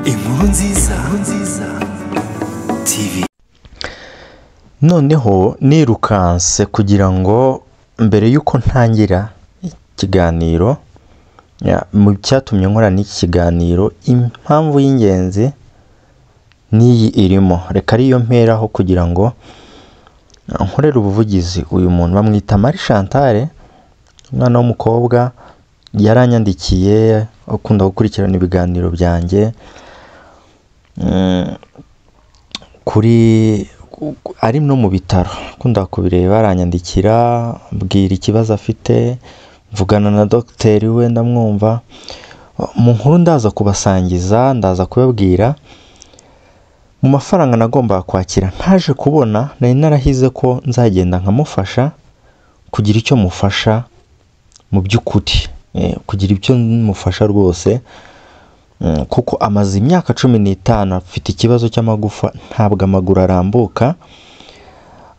inkuru nziza nziza tv noneho nirukanse kugira ngo mbere y'uko ntangira ikiganiro ya- mu cyatumye nkora n'iki kiganiro impamvu y'ingenzi n'iyi irimo reka ariyo mperaho kugira ngo nkorere ubuvugizi uyu muntu bamwita Marie Chantal umwana w'umukobwa yaranyandikiye akunda gukurikirana ibiganiro byanjye Mm, kuri ku- ku- ari no mu bitaro akunda kubireba aranyandikira ambwira ikibazo afite mvugana na dogiteri we ndamwumva mu nkuru ndaza kubasangiza ndaza kubabwira mu mafaranga nagombaga kwakira ntaje kubona nari narahize ko nzagenda nkamufasha kugira icyo mufasha mu by'ukuri Eh, kugira ibyo mufasha rwose Mm, kuko amaze imyaka cumi n'itanu afite ikibazo cy'amagufa ntabwo amaguru arambuka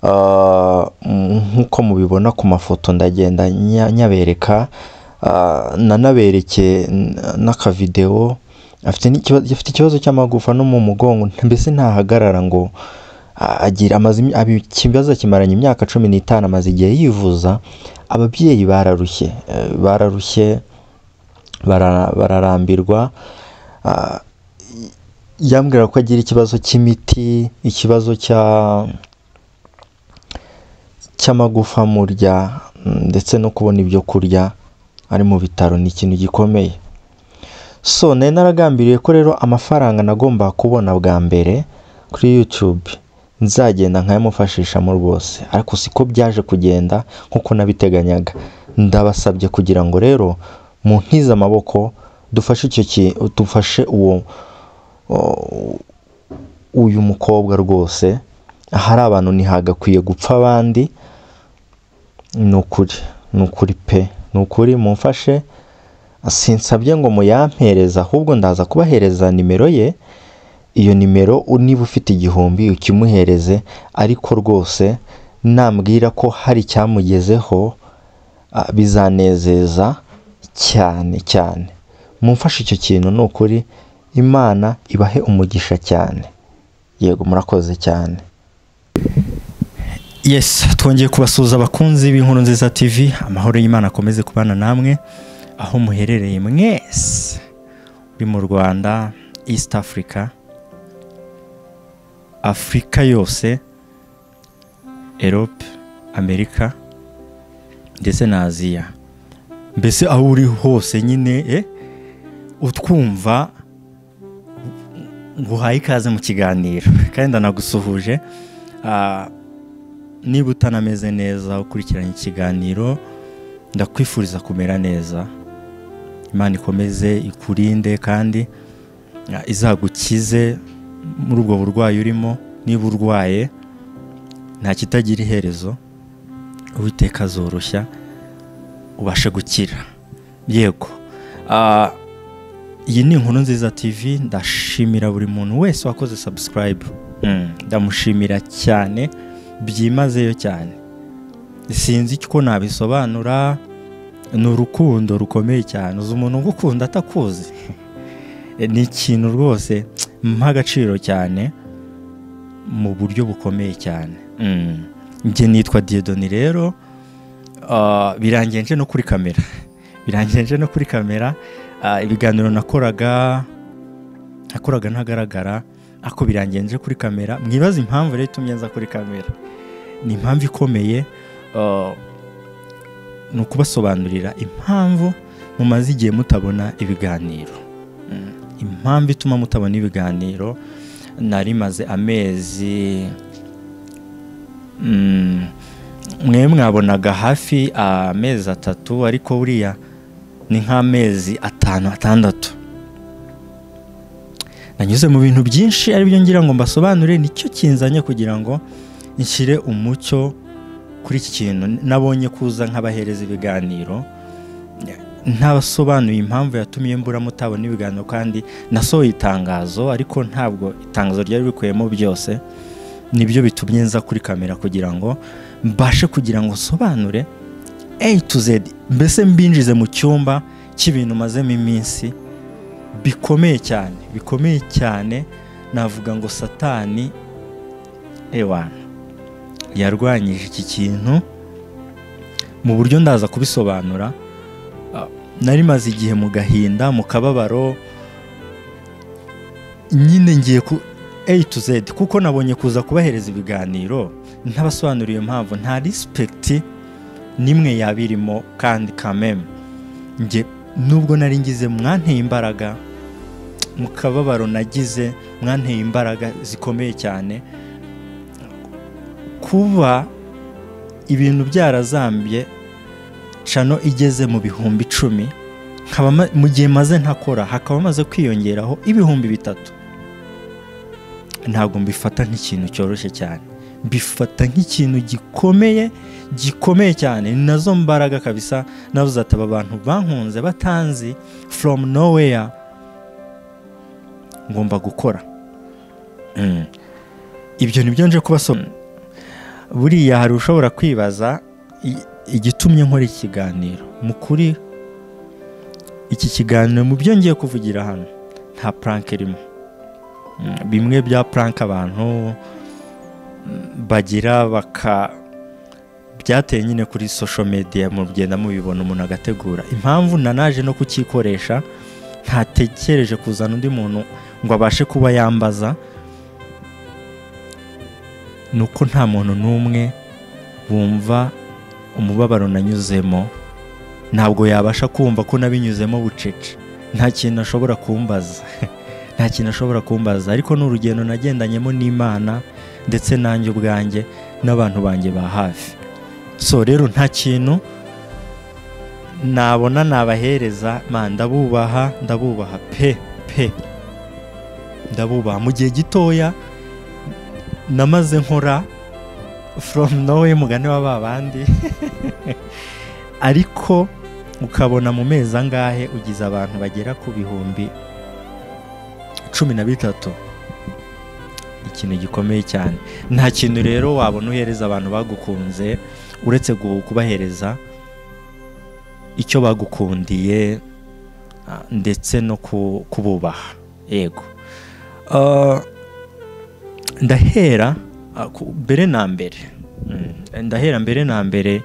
Ah, mm, nk'uko mubibona ku mafoto ndagenda nya- nyabereka Ah, nanabereke n- n'akavidewo afite n'ikiba- afite ikibazo cy'amagufa no mu mugongo mbese ntahagarara ngo a- agira amaze imi- abi- ikibazo akimaranye imyaka cumi n'itanu amaze igihe yivuza ababyeyi bararushye eh, bararushye bara- bararambirwa Ah, y- yambwira ko agira ikibazo cy'imiti ikibazo cya cy'amagufa murya mm, ndetse no kubona ibyo kurya ari mu bitaro ni ikintu gikomeye so nari naragambiriye ko rero amafaranga nagomba kubona bwa mbere kuri youtube nzagenda nkayamufashishamo rwose ariko siko byaje kugenda nk'uko nabiteganyaga ndabasabye kugira ngo rero muntize amaboko dufashe icyo ki dufashe uwo o- uyu mukobwa rwose ahari abantu ntihagakwiye gupfa abandi ni ukuri ni ukuri pe ni ukuri mumfashe sinsabye ngo muyampereza ahubwo ndaza kubahereza nimero ye iyo nimero u- niba ufite igihumbi ukimuhereze ariko rwose nambwira ko hari icyamugezeho ah, bizanezeza cyane cyane mumfashe icyo kintu ni ukuri imana ibahe umugisha cyane yego murakoze cyane yes twongeye kubasuhuza abakunzi b'inkuru nziza tv amahoro y'imana akomeze kubana namwe aho muherereye mwese uri mu rwanda east africa afurika yose erope amerika ndetse na aziya mbese aho uri hose nyine eh, utwumva nguhaye ikaze mu kiganiro kandi ndanagusuhuje Ah, niba utanameze neza ukurikiranye ikiganiro ndakwifuriza kumera neza imana ikomeze ikurinde kandi ah, izagukize muri ubwo burwayi urimo niba urwaye nta kitagira iherezo uwiteka azoroshya ubashe gukira yego Ah, iyi ni inkuru nziza tv ndashimira buri muntu wese wakoze subscribe Mm, ndamushimira cyane byimazeyo cyane sinzi ko nabisobanura ni urukundo rukomeye cyane uzi umuntu ugukunda atakuzi ni ikintu rwose mpa agaciro cyane mu buryo bukomeye cyane Mm. njye nitwa diyodoni rero ah, birangiye nje no kuri kamera birangiye nje no kuri kamera Ah, ibiganiro nakoraga nakoraga ntagaragara ariko birangiye nje kuri kamera mwibaze impamvu rero itumye nza kuri kamera ni impamvu ikomeye ah, ni ukubasobanurira impamvu mumaze igihe mutabona ibiganiro Mm, impamvu ituma mutabona ibiganiro nari maze amezi mm, mwe mwabonaga hafi amezi atatu ariko buriya ni nk'amezi atanu atandatu nanyuze mu bintu byinshi ari byo ngira ngo mbasobanure nicyo kinzanye kugira ngo nshyire umucyo kuri iki kintu nabonye kuza nk'abahereza ibiganiro ntabasobanuye impamvu yatumye mbura mutabona ibiganiro kandi nasohoye itangazo ariko ntabwo itangazo ryari rikuyemo byose nibyo bitumye nza kuri kamera kugira ngo mbashe kugira ngo nsobanure A to Z mbese mbinjize mu cyumba cy'ibintu mazemo iminsi bikomeye cyane bikomeye cyane navuga ngo satani ewana yarwanyije iki kintu mu buryo ndaza kubisobanura nari maze igihe mu gahinda mu kababaro nyine ngiye ku a to z kuko nabonye kuza kubahereza ibiganiro ntabasobanuriye impamvu nta rispekiti n'imwe yaba irimo kandi kameme njye nubwo nari ngize mwanteye imbaraga mu kababaro nagize mwanteye imbaraga zikomeye cyane kuba ibintu byarazambye cano igeze mu bihumbi icumi mu gihe maze ntakora hakaba amaze kwiyongeraho ibihumbi bitatu ntabwo mbifata nk'ikintu cyoroshye cyane mbifata nk'ikintu gikomeye gikomeye cyane ni nazo mbaraga kabisa nabuze ati aba bantu bankunze batanzi from nowhere ngomba gukora ibyo nibyo nje kubasobanurira buriya hari ushobora kwibaza igitumye nkora ikiganiro mu kuri iki kiganiro mu byo ngiye kuvugira hano nta puranka irimo bimwe bya puranka abantu bagira baka byateye nyine kuri social media mugenda mubibona umuntu agategura impamvu nanaje no kukikoresha ntatekereje kuzana undi muntu ngo abashe kuba yambaza ni uko nta muntu n'umwe wumva umubabaro nanyuzemo ntabwo yabasha kumva ko nabinyuzemo bucece nta kintu ashobora kumbaza nta kintu ashobora kumbaza ariko ni urugendo nagendanyemo n'imana ndetse nanjye ubwanjye n'abantu banjye ba hafi so rero nta kintu nabona nabahereza ndabubaha ndabubaha pe pe ndabubaha mu gihe gitoya namaze nkora from nawe mugane wa babandi ariko ukabona mu mezi angahe ugize abantu bagera ku bihumbi cumi na bitatu ikintu gikomeye cyane nta kintu rero wabona uhereza abantu bagukunze uretse kubahereza icyo bagukundiye ndetse no kububaha yego ndahera mbere na mbere ndahera mbere na mbere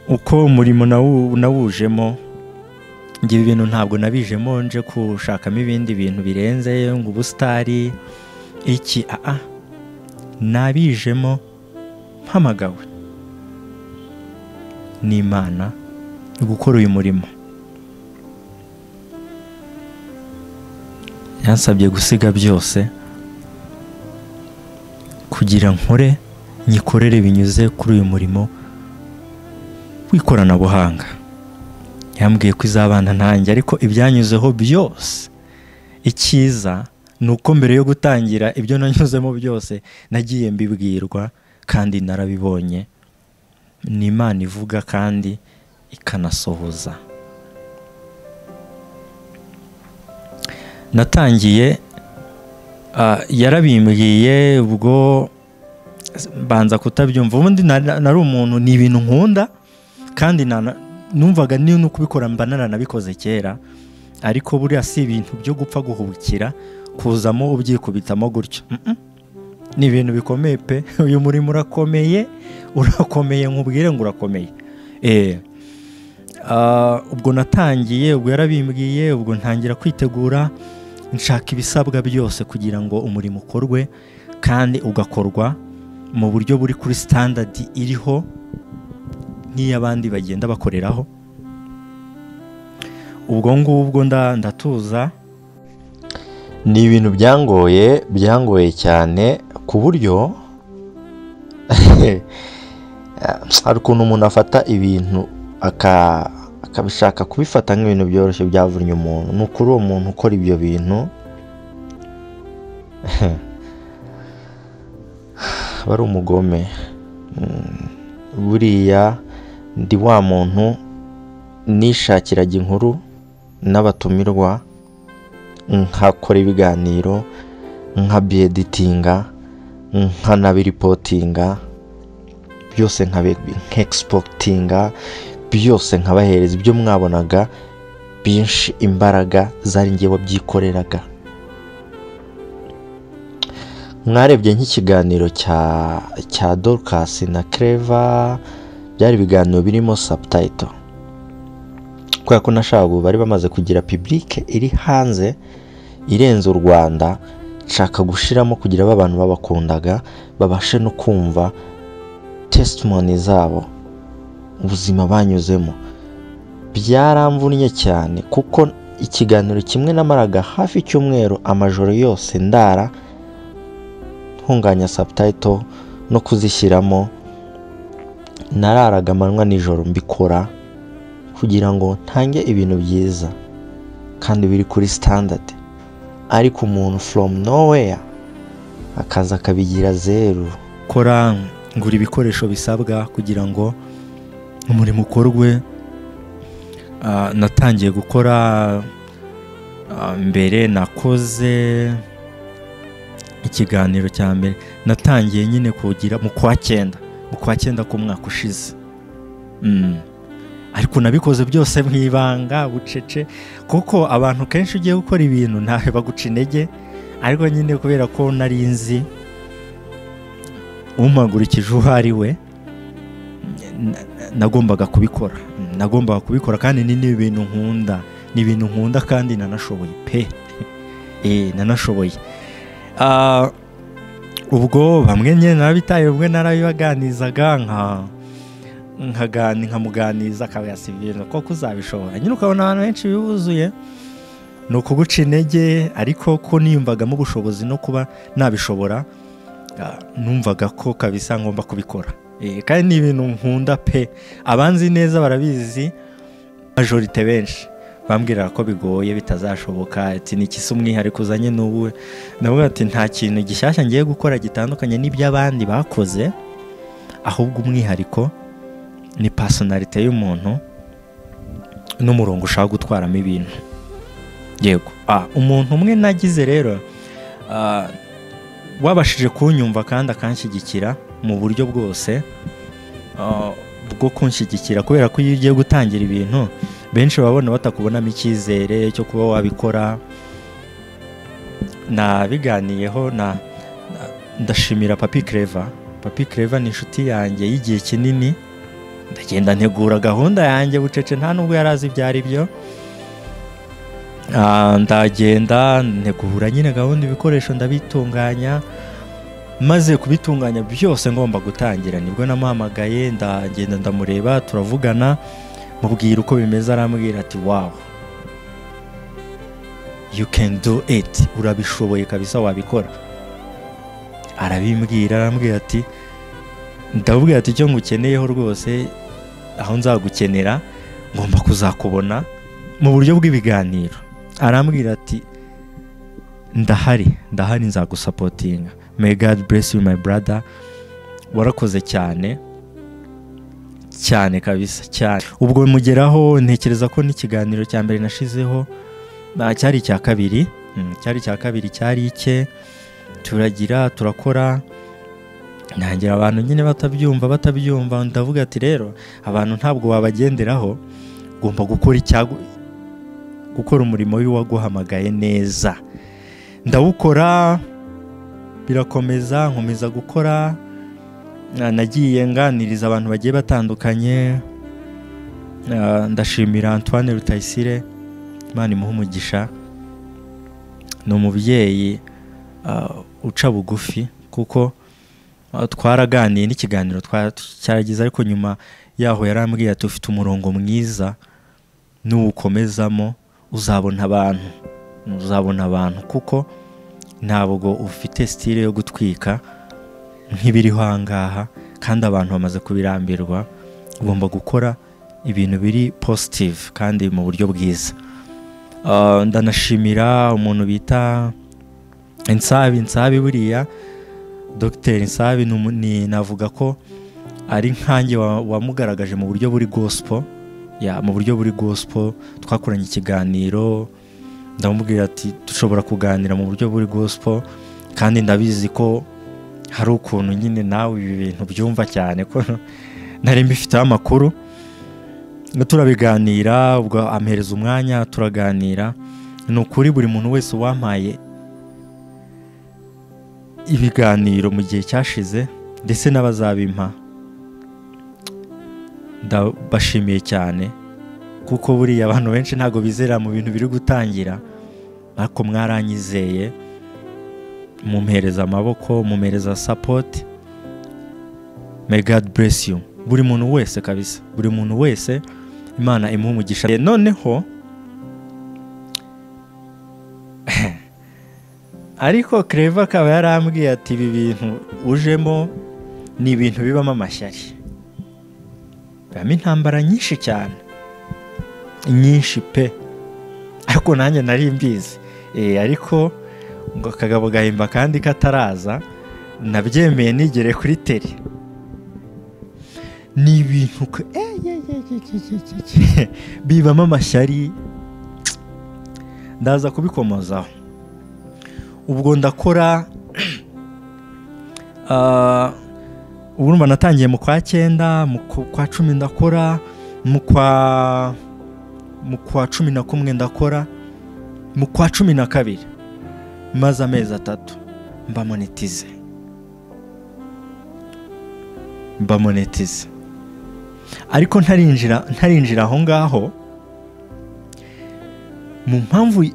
uko umurimo nawujemo njye ibi bintu ntabwo nabijemo nje gushakamo ibindi bintu birenze ngo ubusitari iki aha nabijemo mpamagawe n'imana gukora uyu murimo yansabye gusiga byose kugira nkore nyikorere binyuze kuri uyu murimo w'ikoranabuhanga yambwiye ko izabana ntange ariko ibyanyuzeho byose icyiza ni uko mbere yo gutangira ibyo nanyuzemo byose nagiye mbibwirwa kandi narabibonye ni imana ivuga kandi ikanasohoza natangiye yarabimbwiye ubwo banza kutabyumva ubundi nari umuntu ni ibintu nkunda kandi numvaga niyo no kubikora mba naranabikoze kera ariko buriya si ibintu byo gupfa guhubukira kuzamo ubyikubitamo gutyo ni ibintu bikomeye pe uyu murimo urakomeye urakomeye nkubwire ngo urakomeye ubwo natangiye ubwo yarabimbwiye ubwo ntangira kwitegura nshaka ibisabwa byose kugira ngo umurimo ukorwe kandi ugakorwa mu buryo buri kuri sitandadi iriho nk'iy'abandi bagenda bakoreraho ubwo ngubwo ndatuza ni ibintu byangoye byangoye cyane ku buryo hari ukuntu umuntu afata ibintu aka akabishaka kubifata nk'ibintu byoroshye byavunnye umuntu ni ukuri uwo muntu ukora ibyo bintu aba ari umugome buriya ndi wa muntu nishakiraga inkuru n'abatumirwa nkakora ibiganiro nka biyeditinga nkanabiripotinga byose nka nk'egisipotinga byose nkabahereza ibyo mwabonaga benshi imbaraga zari ngewe wabyikoreraga mwarebye nk'ikiganiro cya cya dorukasi na kereva byari ibiganiro birimo sabutayito kubera ko na shabu bari bamaze kugira pibulike iri hanze irenze u rwanda nshaka gushiramo kugira ba bantu babakundaga babashe no kumva tesitimoni zabo ubuzima banyuzemo byaramvunnye cyane kuko ikiganiro kimwe namaraga hafi icyumweru amajoro yose ndara ntunganya sabutayito no kuzishyiramo nararaga amanywa nijoro mbikora kugira ngo ntange ibintu byiza kandi biri kuri sitandadi ariko umuntu foromu noweya akaza akabigira zeru kora ngura ibikoresho bisabwa kugira ngo umurimo ukorwe Ah, natangiye gukora ah, mbere nakoze ikiganiro cya mbere natangiye nyine kugira mu kwa cyenda mu kwa cyenda k'umwaka ushize Mm. ariko nabikoze byose mu ibanga bucece kuko abantu kenshi ugiye gukora ibintu ntawe baguca intege ariko nyine kubera ko nari nzi umagurikije uwo ari we na- nagombaga kubikora Mm, nagombaga kubikora kandi ni ni ibintu nkunda ni ibintu nkunda kandi nanashoboye pe Eh, nanashoboye Ah, ubwo bamwe nyine narabitaye ubwo narabibaganizaga nka nkagani nkamuganiza akaba yasibira koko uzabishobora nyine ukabona abantu benshi bibuzuye ni ukuguca intege ariko ko niyumvagamo ubushobozi no kuba nabishobora ah, numvaga ko kabisa ngomba kubikora Eh, kandi ni ibintu nkunda pe abanzi neza barabizi majorite benshi bambwira ko bigoye bitazashoboka ati ni ikisi umwihariko uzanye n'ubu navuga ati nta kintu gishyashya ngiye gukora gitandukanye n'iby'abandi bakoze ahubwo umwihariko ni pasonarite y'umuntu n'umurongo ushaka gutwaramo ibintu yego ah, umuntu umwe nagize rero ah, wabashije kunyumva kandi akanshyigikira mu buryo bwose ah, bwo kunshyigikira kubera ko iyo ugiye gutangira ibintu benshi babona batakubonamo icyizere cyo kuba wabikora nabiganiyeho na, na ndashimira papi kereva papi kereva ni inshuti yanjye y'igihe kinini ndagenda ntegura gahunda yanjye bucece nta nubwo yari azi ibyo ari byo Ah, ndagenda ntegura nyine gahunda ibikoresho ndabitunganya maze kubitunganya byose ngomba gutangira nibwo namuhamagaye ndagenda ndamureba turavugana mubwira uko bimeze arambwira ati wawu you can do it urabishoboye kabisa wabikora arabimbwira arambwira ati ndamubwira ati icyo ngukeneyeho rwose aho nzagukenera ngomba kuzakubona mu buryo bw'ibiganiro arambwira ati ndahari ndahari nzagusapotinga may god bless you my brother warakoze cyane cyane kabisa cyane ubwo mugeraho ntekereza ko n'ikiganiro cya mbere nashizeho ah, cyari icya kabiri Mm, cyari icya kabiri cyari ike turagira turakora ntangira abantu nyine batabyumva batabyumva ndavuga ati rero abantu ntabwo wabagenderaho ugomba gukora icyago gukora umurimo w'uwaguhamagaye neza ndawukora birakomeza nkomeza gukora na- nagiye nganiriza abantu bagiye batandukanye Ah, ndashimira antoine rutayisire imana imuha umugisha ni umubyeyi ah, uca bugufi kuko ah, twaraganiye n'ikiganiro twa- cyaragize ariko nyuma yaho yarambwiye ati ufite umurongo mwiza nuwukomezamo uzabona abantu uzabona abantu kuko ntabwo ufite sitire yo gutwika nk'ibiriho aha ngaha kandi abantu bamaze kubirambirwa ugomba gukora ibintu biri positive kandi mu buryo bwiza Ah, ndanashimira umuntu bita insabi insabi buriya dogiteri insabi ni umu- ni- navuga ko ari nkanjye wa- wamugaragaje mu buryo buri gospel ya mu buryo buri gospel twakoranye ikiganiro ndamubwira ati dushobora kuganira mu buryo buri gospel kandi ndabizi ko hari ukuntu nyine nawe ibi bintu byumva cyane ko nari mbifiteho amakuru turabiganira ubwo ampereza umwanya turaganira ni ukuri buri muntu wese wampaye ibiganiro mu gihe cyashize ndetse n'abazabimpa ndabashimiye cyane kuko buriya abantu benshi ntabwo bizera mu bintu biri gutangira ariko mwaranyizeye mumpereza amaboko mumpereza sapoti may god bless you buri muntu wese kabisa buri muntu wese imana imuha umugisha noneho ariko kereva akaba yarambwiye ati ibi bintu ujemo ni ibintu bibamo amashyari bibamo intambara nyinshi cyane nyinshi pe ariko nanjye nari mbizi ariko ngo akagabo gahimba kandi kataraza nabyemeye nigere kuri teri ni ibintu bibamo amashyari ndaza kubikomozaho ubwo ndakora urumva natangiye mu kwa cyenda mu kwa cumi ndakora mu kwa mu kwa cumi na kumwe ndakora mu kwa cumi na kabiri maze amezi atatu mba monetize mba monetize ariko ntarinjira ntarinjira aho ngaho mu mpamvu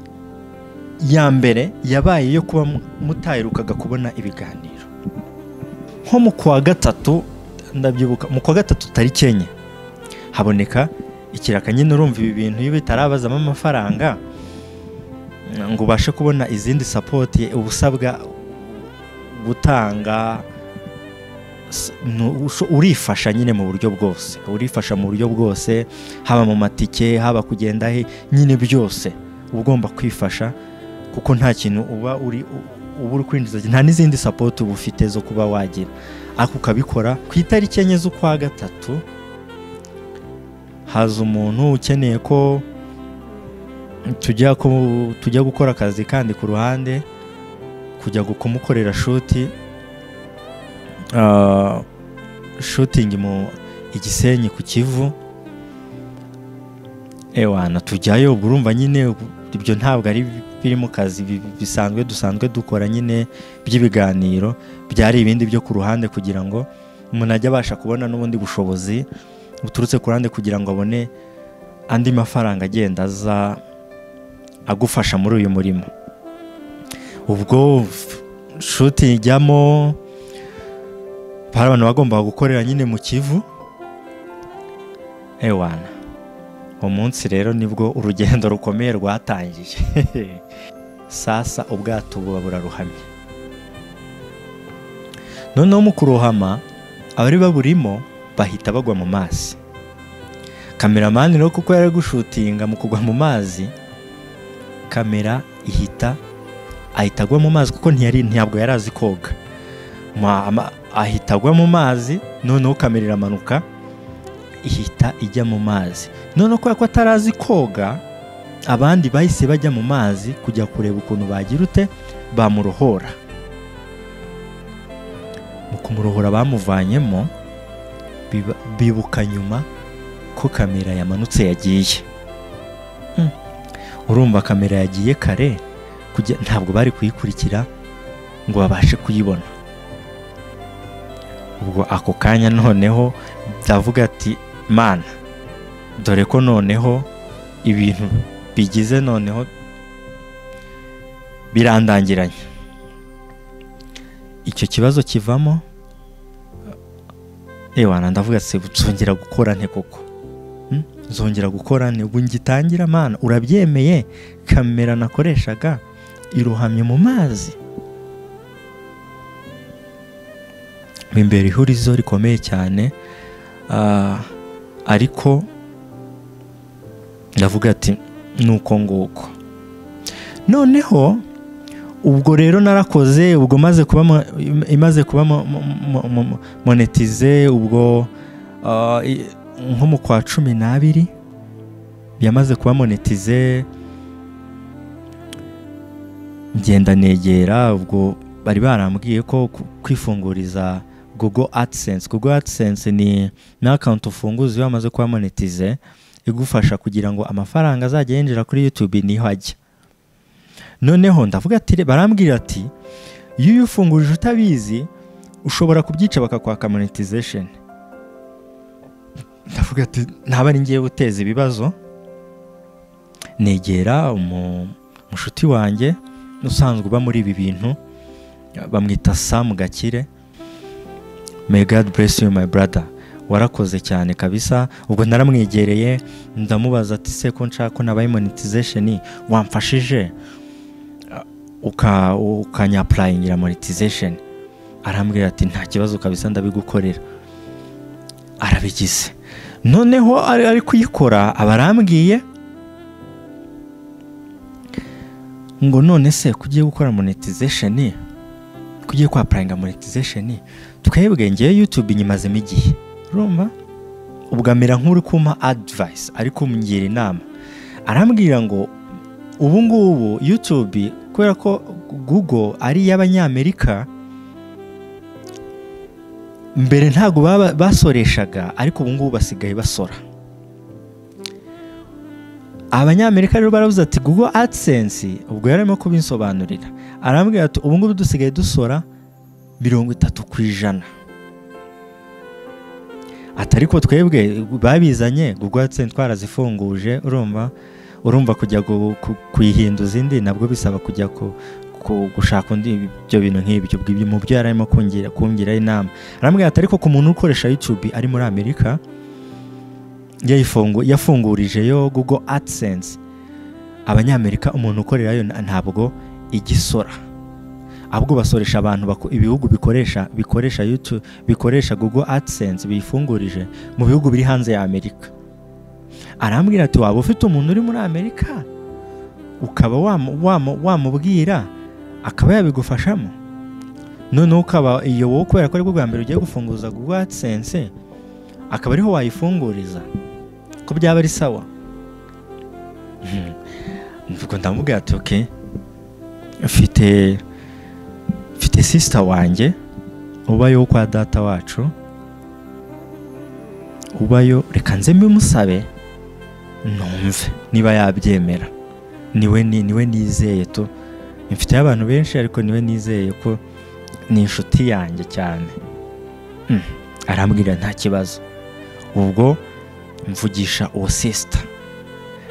ya mbere yabaye yo kuba mutaherukaga kubona ibiganiro nko mu kwa gatatu ndabyibuka mu kwa gatatu tariki enye haboneka ikiraka nyine urumva ibi bintu iyo bitarabazamo amafaranga ngo ubashe kubona izindi sapoti ubusabwa gutanga urifasha nyine mu buryo bwose urifasha mu buryo bwose haba mu matike haba kugenda he nyine byose uba ugomba kwifasha kuko nta kintu uba uri uba uri kwinjiza nta n'izindi sapoti uba ufite zo kuba wagira ariko ukabikora ku itariki enye z'ukwa gatatu haza umuntu ukeneye ko tujya ko tujya gukora akazi kandi ku ruhande kujya kumukorera shuti shutingi mu igisenyi ku kivu ewana tujyayo urumva nyine ibyo ntabwo ari biri mu kazi bisanzwe dusanzwe dukora nyine by'ibiganiro byari ibindi byo ku ruhande kugira ngo umuntu ajye abasha kubona n'ubundi bushobozi buturutse ku ruhande kugira ngo abone andi mafaranga agenda aza agufasha muri uyu murimo ubwo shuti ijyamo hari abantu bagombaga gukorera nyine mu kivu ewana umunsi rero nibwo urugendo rukomeye rwatangiye sasa ubwato buba buraruhamye noneho mu kurohama abari baburimo bahita bagwa mu mazi kameramani rero kuko yari gushutinga mu kugwa mu mazi kamera ihita ahita agwa mu mazi kuko ntiyari ntabwo yari azi koga ahita agwa mu mazi noneho kamera iramanuka ihita ijya mu mazi noneho kubera ko atarazi koga abandi bahise bajya mu mazi kujya kureba ukuntu bagira ute bamurohora mu kumurohora bamuvanyemo bibuka nyuma ko kamera yamanutse yagiye urumva kamera yagiye kare ntabwo bari kuyikurikira ngo babashe kuyibona ubwo ako kanya noneho ndavuga ati mana dore ko noneho ibintu bigize noneho birandangiranye icyo kibazo kivamo ewana ndavuga ati nzongera gukora nte koko nzongera gukora nte ubu ngitangira mana urabyemeye kamera nakoreshaga iruhamye mu mazi imbere ihurizo rikomeye cyane ariko ndavuga ati nuko nguko noneho ubwo rero narakoze ubwo maze kuba imaze kuba monetize ubwo nko mu kwa cumi n'abiri yamaze kuba monetize ngenda negera ubwo bari barambwiye ko kwifunguriza Google AdSense Google AdSense ni na account ufunguza iyo wamaze kuba monetize igufasha kugira ngo amafaranga azajya yinjira kuri yutube niho ajya noneho ndavuga ati barambwira ati iyo uyifungurije utabizi ushobora kubyica bakakwaka monetization ndavuga ati ntaba ari ngiye guteza ibibazo negera umu- umushuti wanjye usanzwe uba muri ibi bintu bamwita samu gakire may god bless you my brother warakoze cyane kabisa ubwo naramwegereye ndamubaza ati se ko nshaka ko nabaye monetization wamfashije uka ukanyapurayingira monetization arambwira ati nta kibazo kabisa ndabigukorera arabigize noneho ari ari kuyikora aba arambwiye ngo none se kugiye gukora monetization kugiye kwapurayinga monetization twebwe ngewe yutube inyimazemo igihe urumva ubwo amera nk'uri kumpa adivayisi ari kumbwira inama arambwira ngo ubu ngubu yutube kubera ko google ari iy'abanyamerika mbere ntabwo baba basoreshaga ariko ubu ngubu basigaye basora abanyamerika rero baravuze ati google adsense ubwo yarimo kubinsobanurira arambwira ati ubu ngubu dusigaye dusora mirongo itatu ku ijana ati ariko twebwe babizanye google adsense twarazifunguje urumva urumva kujya gu- ku- kuyihinduza indi nabwo bisaba kujya ku- ku- gushaka undi ibyo bintu nk'ibyo ubwo ibyo mu byo yari arimo kungira- kungira inama arambwira ati ariko ku muntu ukoresha youtube ari muri amerika yayifungu- yafungurije yo google adsense abanyamerika umuntu ukorerayo na- ntabwo igisora ahubwo basoresha abantu bako- ibihugu bikoresha bikoresha youtube bikoresha google adsense biyifungurije mu bihugu biri hanze ya amerika arambwira ati waba ufite umuntu uri muri amerika ukaba wamu- wamu- wamubwira akaba yabigufashamo noneho ukaba iyo wowe kubera ko aribwo bwa mbere ugiye gufunguza google adsense akaba ariho wayifunguriza ko byaba ari sawa Mhm. Ubwo ndamubwira ati oke mfite mfite sisita wanjye ubayo kwa data wacu ubayo reka nze mbimusabe numve niba yabyemera niwe ni- niwe nizeye tu mfiteho abantu benshi ariko niwe nizeye ko ni inshuti yanjye cyane Mm, arambwira nta kibazo ubwo mvugisha uwo sisita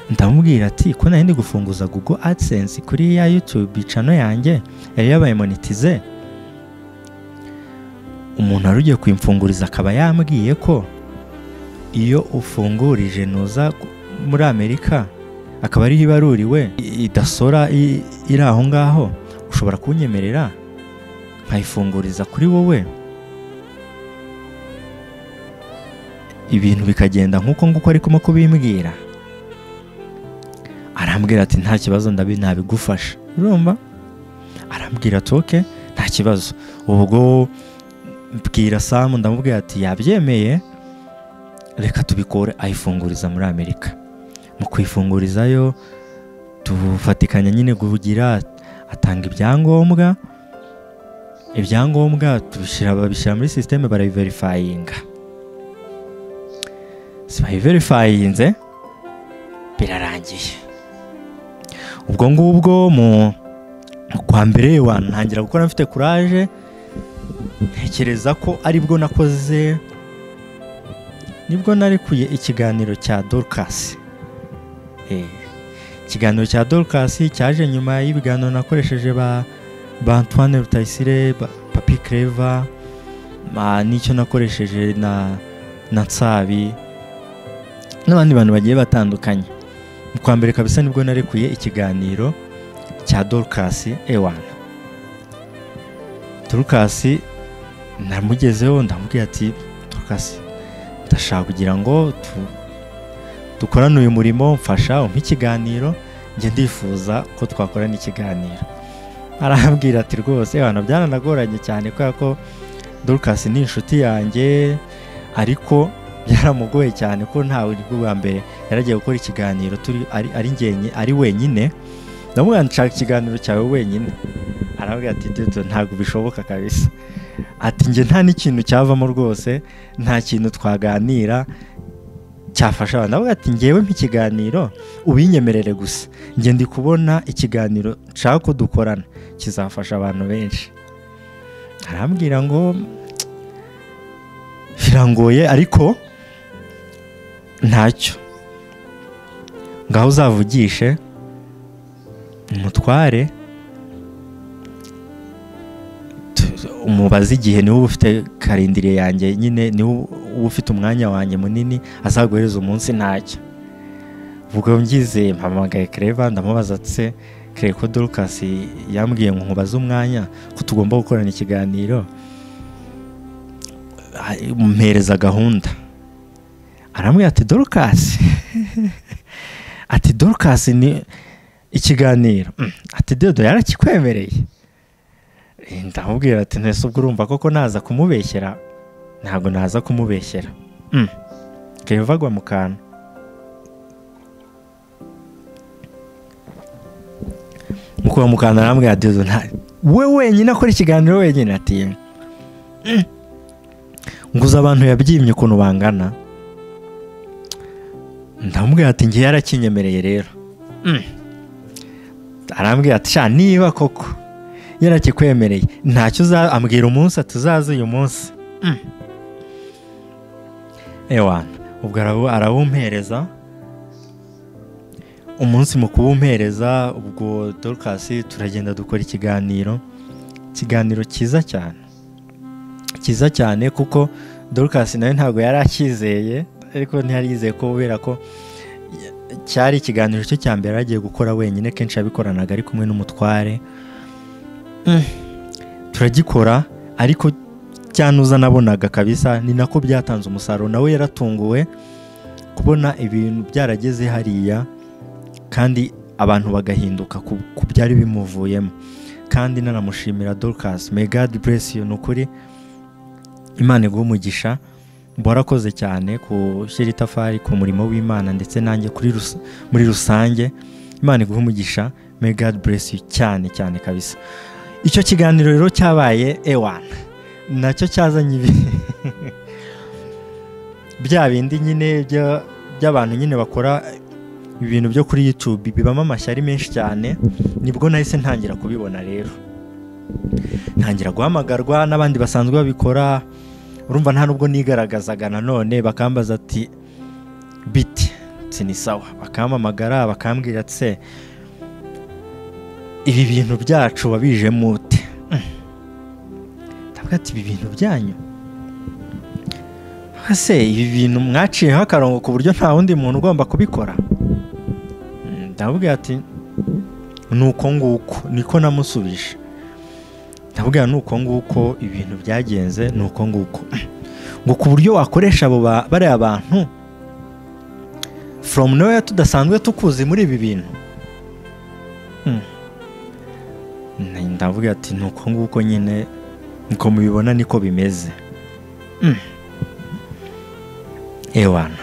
ndamubwira ati ko nari ndi gufunguza google adsense kuri ya youtube cano yanjye yari yabaye monetize umuntu wari ugiye kuyimfunguriza akaba yambwiye ko iyo ufungurije nuza ku- muri amerika akaba ariho ibaruriwe i- idasora i- iri aho ngaho ushobora kunyemerera nkayifunguriza kuri wowe ibintu bikagenda nk'uko nguko ari kumo kubimbwira arambwira ati nta kibazo ndabi nabigufasha urumva arambwira ati oke nta kibazo ubwo mbwira samu ndamubwira ati yabyemeye reka tubikore ayifunguriza muri amerika mu kuyifungurizayo tufatikanya nyine kugira atanga ibyangombwa ibyangombwa tubishyira babishyira muri sisiteme barabiverifayinga si bayiverifayinze birarangiye ubwo ngubwo mu mu kwa mbere wantangira gukora mfite kuraje ntekereza ko aribwo nakoze nibwo narekuye ikiganiro cya dorukasi Eh, ikiganiro cya dorukasi cyaje nyuma y'ibiganiro nakoresheje ba ba antoine rutayisire ba- papi kereva ma- n'icyo nakoresheje na na nsabi n'abandi bantu bagiye batandukanye mu kwa mbere kabisa nibwo narekuye ikiganiro cya dorukasi ewana dorukasi namugezeho ndamubwira ati dorukasi ndashaka kugira ngo tu- dukorane uyu murimo mfasha umpe ikiganiro njye ndifuza ko twakorana ikiganiro arambwira ati rwose abantu byaranagoranye cyane kubera ko dorukasi ni inshuti yanjye ariko byaramugoye cyane ko ntawe ni bwa mbere yaragiye gukora ikiganiro turi ari ari njyenye ari wenyine ndamubwira nti, nshaka ikiganiro cyawe wenyine arambwira ati dudu ntabwo bishoboka kabisa ati njye nta n'ikintu cyavamo rwose nta kintu twaganira cyafasha abantu avuga ati ngewe nk'ikiganiro ubinyemerere gusa njye ndi kubona ikiganiro nshaka ko dukorana kizafasha abantu benshi arambwira ngo birangoye ariko ntacyo ngaho uzavugishe umutware tu- umubaze igihe niwe uba ufite karindiriye yanjye nyine niwe uba ufite umwanya wanjye munini azaguhereza umunsi ntacyo ubwo ngize mpamagaye kereva ndamubaza atse kereko dorukasi yambwiye ngo nkubaze umwanya ko tugomba gukorana ikiganiro Ah, mpereza gahunda aramubwira ati dorukasi ati dorukasi ni ikiganiro Mm, ati dodo yarakikwemereye Eh, ndamubwira ati ntese ubwo urumva koko naza kumubeshyera ntabwo naza kumubeshyera Mm. keva agwa mu kantu mukura mu kantu arambwira ati dodo nta- we wenyine akora ikiganiro wenyine ati "Mm, nguze abantu yabyimye ukuntu bangana ndamubwira ati ngewe yarakinyemereye rero Mm. arambwira ati sha niba koko yarakikwemereye ntacyo uza ambwira umunsi ati uzaza uyu munsi Mm. ewana ubwo arabu- arawumpereza umunsi mu kuwumpereza ubwo dorukasi turagenda dukora ikiganiro ikiganiro cyiza cyane cyiza cyane kuko dorukasi nawe ntabwo yari akizeye ariko ntiyari yizeye ko kubera ko cyari ikiganiro cye cya mbere yari agiye gukora wenyine kenshi yabikoranaga ari kumwe n'umutware Mm. turagikora ariko cyanuza nabonaga kabisa ni nako byatanze umusaruro nawe yaratunguwe kubona ibintu byarageze hariya kandi abantu bagahinduka ku ku byari bimuvuyemo kandi nanamushimira dorukasi megadi buresi ni ukuri imana iguha umugisha warakoze cyane gushyira itafari ku murimo w'imana ndetse nanjye kuri rus- muri rusange imana iguha umugisha megadi buresi cyane cyane kabisa icyo kiganiro rero cyabaye ewana nacyo cyazanye ibi bya bindi nyine bya- by'abantu nyine bakora ibintu byo kuri YouTube bibamo amashyari menshi cyane nibwo nahise ntangira kubibona rero ntangira guhamagarwa n'abandi basanzwe babikora urumva nta nubwo nigaragazaga nanone bakambaza ati biti nsi ni sawa bakampamagara bakambwira tse ibi bintu byacu wabije mute ndavuga ati ibi bintu byanyu ese ibi bintu mwaciyeho akarongo ku buryo nta wundi muntu ugomba kubikora Mm, ndamubwira ati ni uko nguko niko namusubije ndamubwira ni uko nguko ibintu byagenze ni uko nguko ngo ku buryo wakoresha abo ba- bariya bantu from nowhere tudasanzwe tukuzi muri ibi bintu Mm. Ni- ndavuga ati ni uko nguko nyine niko mubibona niko bimeze Mm. ewana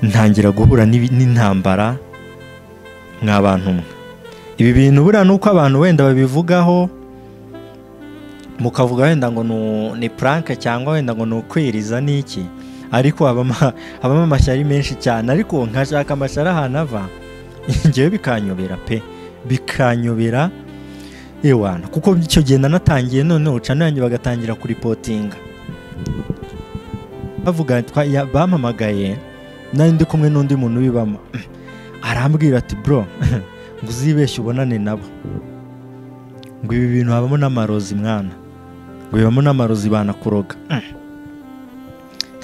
ntangira guhura n'ibi- n'intambara mwa bantu mwe ibi bintu buriya ni uko abantu wenda babivugaho mukavuga wenda ngo ni- ni puranke cyangwa wenda ngo ni ukwiriza n'iki ariko habamo habamo amashyari menshi cyane ariko nkashaka amashyari ahantu ava ngewe bikanyobera pe bikanyobera ewana kuko icyo gihe nanatangiye noneho uca nanjye bagatangira kuripotinga bavuga twa- ya- bampamagaye nari ndi kumwe n'undi muntu ubibamo arambwira ati bro ngo uzibeshye ubonane nabo ngo ibi bintu habamo n'amarozi mwana ngo bibamo n'amarozi banakuroga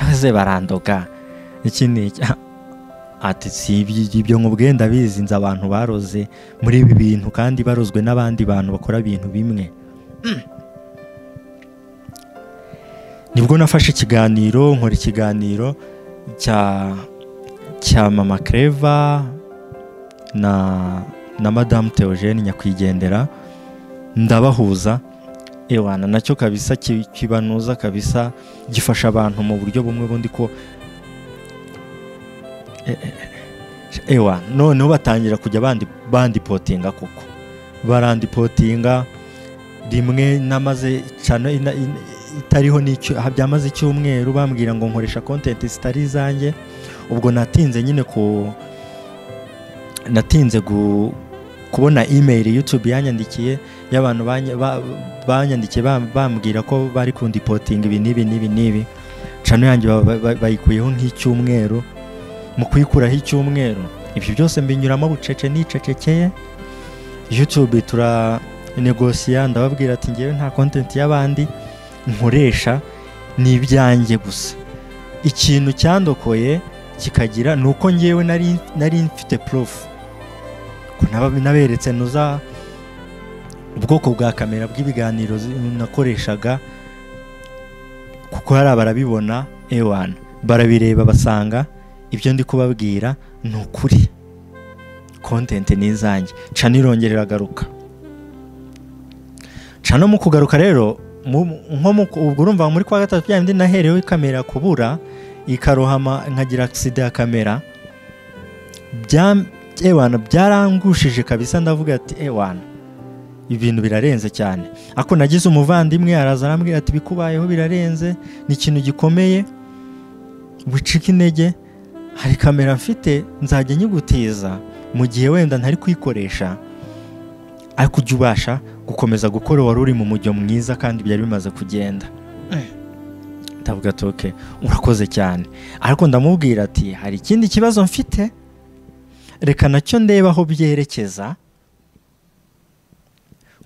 maze barandoga iki ni iki? ati si iby- ibyo nkubwiye ndabizi nzi abantu baroze muri ibi bintu kandi barozwe n'abandi bantu bakora ibintu bimwe nibwo nafashe ikiganiro nkora ikiganiro cya cya mama kereva na na madamu teogene nyakwigendera ndabahuza ewana nacyo kabisa ki- kibanuza kabisa gifasha abantu mu buryo bumwe bundi ko E- e- e- ewa noneho batangira kujya bandi bandipotinga koko barandipotinga rimwe namaze cyane ina- ina- itariho n'icyo byamaze icyumweru bambwira ngo nkoresha kontenti zitari izanjye ubwo natinze nyine ku natinze gu- kubona imeri yutube yanyandikiye y'abantu banya- ba- banyandikiye bam- bambwira ko bari kundipotinga ibi n'ibi n'ibi n'ibi cano yanjye ba- ba- ba- bayikuyeho nk'icyumweru mu kuyikuraho icyumweru ibyo byose mbinyuramo bucece nicecekeye yutube tura negosiya ndababwira ati ngewe nta kontenti y'abandi nkoresha ni ibyanjye gusa ikintu cyandokoye kikagira ni uko ngewe nari nari mfite porofu ko naba- naberetse nuza ubwoko bwa kamera bw'ibiganiro zi- nakoreshaga kuko hari abarabibona ewana barabireba basanga ibyo ndi kubabwira ni ukuri kontenti ni izanjye cana irongera iragaruka cano mu kugaruka rero mu- nko mu ubwo urumva muri kwa gatatu bya bindi naherewe kamera kubura ikarohama nkagira agisida ya kamera bya- ewana byarangushije kabisa ndavuga ati ewana ibintu birarenze cyane ako nagize umuvandimwe araza arambwira ati bikubayeho birarenze ni ikintu gikomeye wicika intege hari kamera mfite nzajya nyigutiza mu gihe wenda ntari kuyikoresha ariko ujya ubasha gukomeza gukora wari uri mu mujyo mwiza kandi byari bimaze kugenda ndavuga ati oke urakoze cyane ariko ndamubwira ati hari ikindi kibazo mfite reka nacyo ndeba aho byerekeza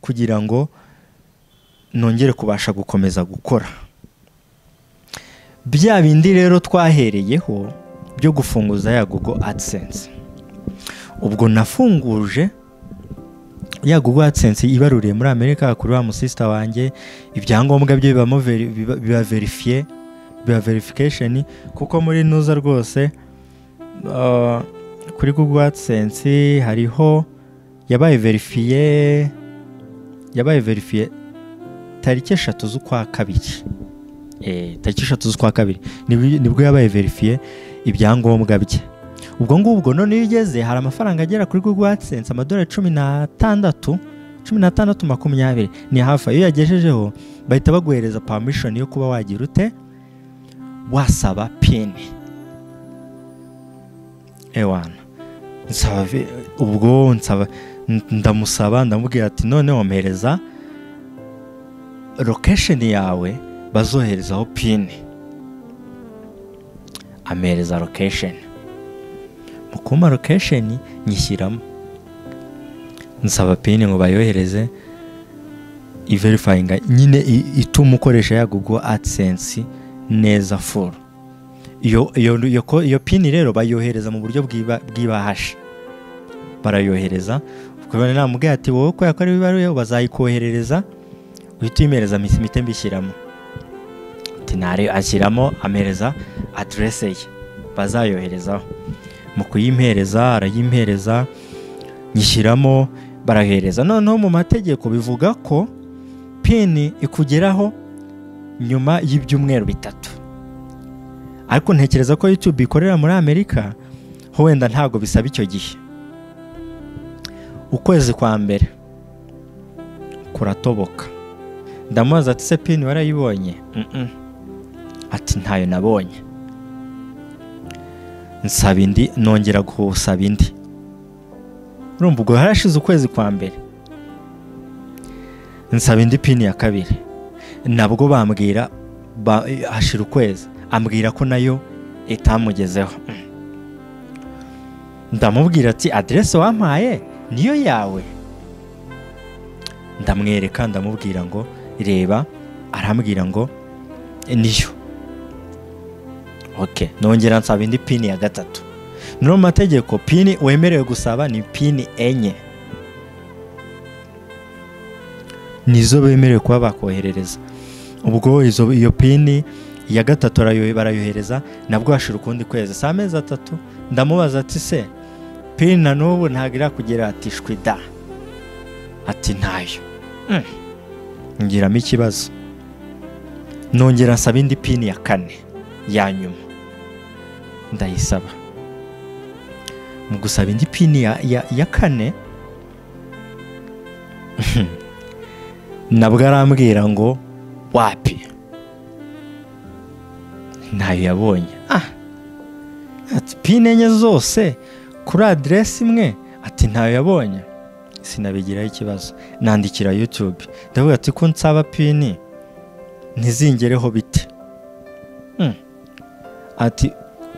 kugira ngo nongere kubasha gukomeza gukora bya bindi rero twahereyeho byo gufunguza ya Google AdSense ubwo nafunguje ya Google AdSense ibaruriye muri Amerika kuri wa musisita wanjye ibyangombwa byo bibamo veri- biba- biba verifiye biba verification kuko muri nuza rwose uh, kuri Google AdSense hariho yabaye verifiye yabaye verifiye tariki eshatu z'ukwa kabiri eh, tariki eshatu z'ukwa kabiri nibwo nibwo yabaye verifiye ibyangombwa bye ubwo ngubwo none iyo ugeze hari amafaranga agera kuri Google AdSense amadolari cumi n'atandatu cumi n'atandatu makumyabiri ni hafi iyo yagejejeho bahita baguhereza permission yo kuba wagira ute wasaba pin ewana nsaba vi- ubwo nsaba n- ndamusaba ndamubwira ati none mpereza location yawe bazoherezaho pin ampereza location mu kumpa lokesheni nyishyiramo nsaba pini ngo bayohereze iverifayinga nyine i- ituma ukoresha ya Google AdSense neza full iyo, iyo, iyo, ko- iyo pini rero bayohereza mu buryo bw'iba- bw'ibahashi barayohereza ukabona namubwiye ati wowe kubera ko ari ibaruye bazayikoherereza uhita uyimereza misi mite mbishyiramo ati nare ashyiramo amereza aderese ye bazayoherezaho mu kuyimpereza arayimpereza nyishyiramo barahereza noneho mu mategeko bivuga ko pini ikugeraho nyuma y'ibyumweru bitatu ariko ntekereza ko YouTube ikorera muri Amerika ho wenda ntabwo bisaba icyo gihe ukwezi kwa mbere kuratoboka ndamubaza ati se pini warayibonye "Mm-mm." ati ntayo nabonye nsaba indi nongera gusaba indi urumva ubwo harashize ukwezi kwa mbere nsaba indi pini ya kabiri nabwo bambwira ba- hashira ukwezi ambwira ko nayo itamugezeho ndamubwira ati aderese wampaye niyo yawe ndamwereka ndamubwira ngo reba arambwira ngo niyo ok nongera nsaba indi pini ya gatatu no mu mategeko pini wemerewe gusaba ni pini enye nizo bemerewe kuba bakoherereza ubwo izo iyo pini iya gatatu arayo- barayohereza nabwo hashira ukundi kwezi si amezi atatu ndamubaza ati se pini na n'ubu ntabwo irakugera ati shwi da ati ntayo Mm. ngiramo ikibazo nongera nsaba indi pini ya kane ya nyuma ndayisaba mu gusaba indi pini ya, ya, ya kane nabwo arambwira ngo wapi ntayo yabonye ah ati pine enye zose kuri aderesi imwe ati ntayo yabonye sinabigiraho ikibazo nandikira yutube ndavuga ati ko nsaba pini ntizingereho bite Hmm. ati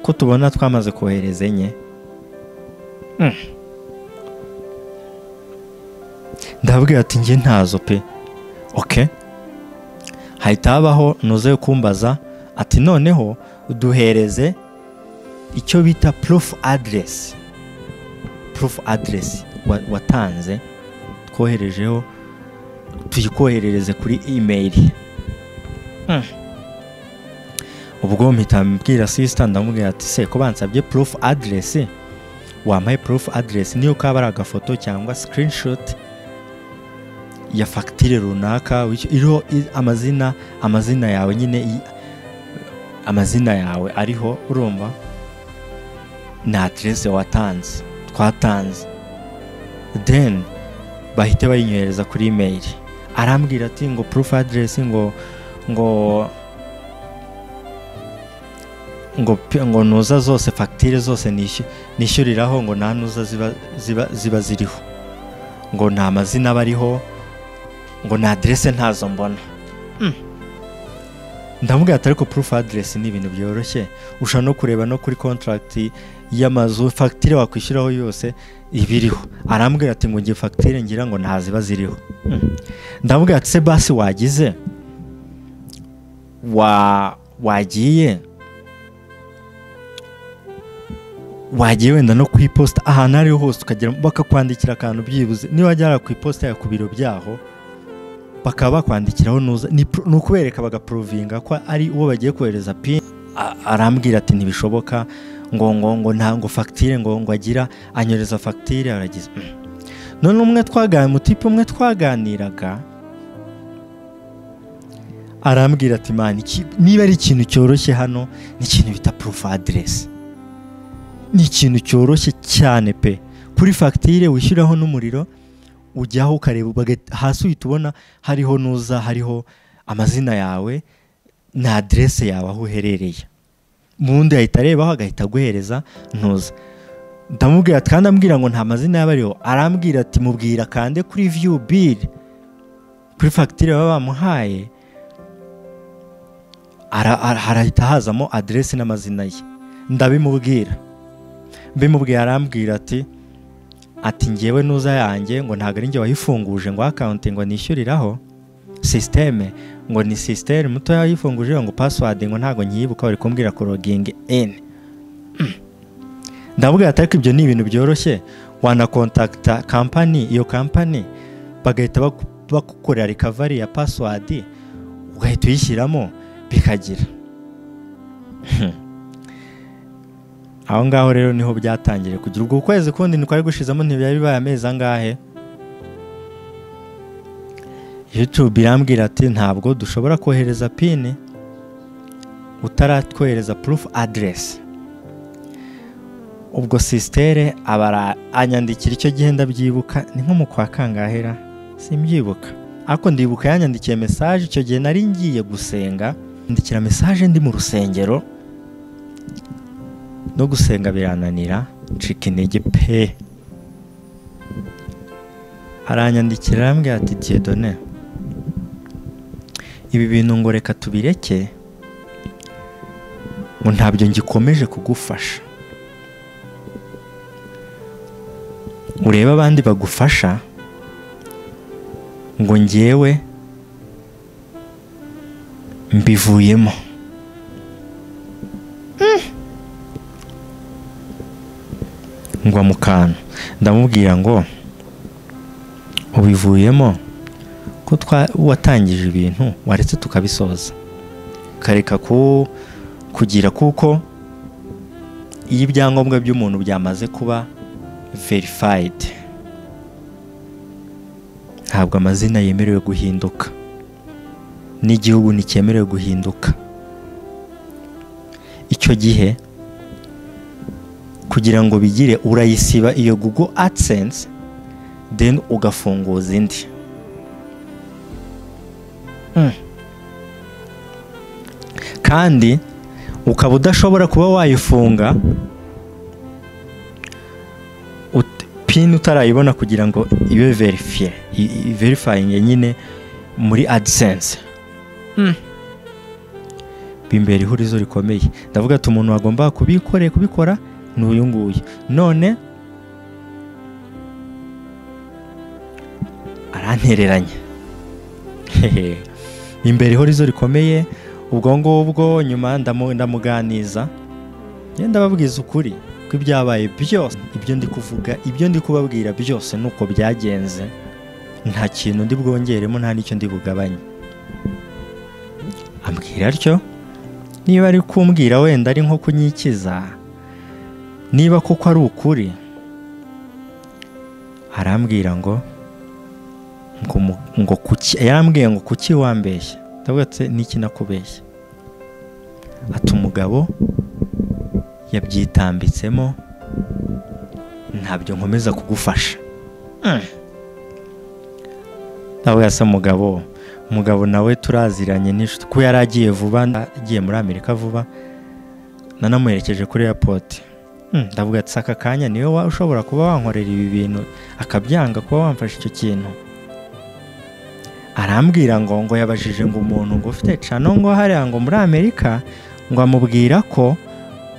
ko tubona twamaze kohereza enye Hmm. ndabwira ati njye ntazo pe oke hahita habaho nuze kumbaza ati noneho duhereze icyo bita proof address proof address wa- watanze twoherejeho tuyikoherereze kuri email Hmm. ubwo mpita mbwira sisita ndamubwira ati se ko bansabye proof address wampaye proof address niyo kaba ari agafoto cyangwa screenshot ya fagitire runaka w'icyo- iriho i- amazina amazina yawe nyine i- amazina yawe ariho urumva na aderese watanze twatanze then bahite bayinyohereza kuri imeri arambwira ati ngo proof address ngo ngo ngo pe- ngo nuza zose fagitire zose nishy- nishyuriraho ngo nta nuza ziba ziba ziba ziriho ngo nta mazina aba ariho ngo na aderese ntazo mbona ndamubwira ati ariko proof address ni ibintu byoroshye ushobora no kureba no kuri contract y'amazu fagitire wakwishyuraho yose ibiriho arambwira ati ngo ngiye fagitire ngira ngo nta ziba ziriho Hmm. ndamubwira ati se basi wagize wa wagiye wagiye wenda no ku iposita ahantu aho ariho hose ukagera bakakwandikira akantu byibuze niba wajya ku iposita ya ku biro byaho bakaba bakwandikiraho nuza ni pro- ni ukubereka bagaprovinga ko ari uwo bagiye kohereza pin A- arambwira ati ntibishoboka ngo ngo ngo nta ngo fagitire ngo ngo agira anyoreza fagitire aragize Mm. none umwe twaganira umutipe umwe twaganiraga arambwira ati man iki- niba ari ikintu cyoroshye hano ni ikintu bita proof address ni ikintu cyoroshye cyane pe kuri fagitire wishyuraho n'umuriro ujyaho ukareba bagahita- hasi uhita ubona hariho nuza hariho amazina yawe na aderese yawe aho uherereye mu wundi ahita arebaho agahita aguhereza ntuza ndamubwira ati kandi ambwira ngo nta mazina yaba ariho arambwira ati mubwira kande kuri viyu biri kuri fagitire baba bamuhaye ara- ara- harahita hazamo aderese n'amazina ye ndabimubwira mbimubwiye arambwira ati ati ngewe nuza yanjye ngo ntabwo ari njye wayifunguje ngo akawunti ngo nishyuriraho sisiteme ngo ni sisiteme muto yayifunguje ngo pasiwadi ngo ntabwo nyibuka bari kumbwira korogingi eni ndabwira ati ariko ibyo ni ibintu byoroshye wanakontakita kampani iyo kampani bagahita baku- bagukorera rikavari ya pasiwadi ugahita uyishyiramo bikagira aho ngaho rero niho byatangiriye kugira ubwo ukwezi kundi niko ari gushizamo ntibyari bibaye amezi angahe YouTube irambwira ati ntabwo dushobora kohereza pini utaratwohereza proof address ubwo sistere abara anyandikira icyo gihe ndabyibuka ni nko mu kwa kangahera simbyibuka ariko ndibuka yanyandikiye message icyo gihe nari ngiye gusenga ndikira message ndi mu rusengero no gusenga birananira ncika intege pe aranyandikira arambwira ati diyedone ibi bintu ngo reka tubireke ngo ntabyo ngikomeje kugufasha urebe abandi bagufasha ngo ngewe mbivuyemo ngwa mu kantu ndamubwira ngo ubivuyemo ko twa- watangije ibintu waretse tukabisoza ukareka ku kugira kuko iyo ibyangombwa by'umuntu byamaze kuba verifayidi ntabwo amazina yemerewe guhinduka n'igihugu nticyemerewe guhinduka icyo gihe kugira ngo bigire urayisiba iyo google adsense then ugafunguza indi Mm. kandi ukaba udashobora kuba wayifunga ut- pin utarayibona kugira ngo ibe verifiye verifayingi nyine muri adisense bimbera ihurizo rikomeye ndavuga ati umuntu wagomba kubikoreye kubikora ni uyu nguyu none arantereranya Hehe. imbere ihurizo rikomeye ubwo ngubwo nyuma ndamu- ndamuganiza ngenda ndababwiza ukuri ko ibyabaye byose ibyo ndi kuvuga ibyo ndi kubabwira byose ni uko byagenze nta kintu ndi bwongeremo nta n'icyo ndi bugabanye ambwira atyo niba ari kumbwira wenda ari nko kunyikiza niba koko ari ukuri arambwira ngo ngo mu- ngo kuki yarambwiye ngo kuki wambeshya ndavuga ati niki nakubeshya ati umugabo yabyitambitsemo ntabyo nkomeza kugufasha Mm. ndavuga se mugabo umugabo nawe turaziranye n'inshuti ko yari agiye vuba agiye muri amerika vuba nanamuherekeje kuri airport Mm, ndavuga ati aka kanya niwe wa- ushobora kuba wankorera ibi bintu akabyanga kuba wamfasha icyo kintu arambwira ngo ngo yabajije ngo umuntu ngo ufite cano ngo hariya ngo muri amerika ngo amubwira ko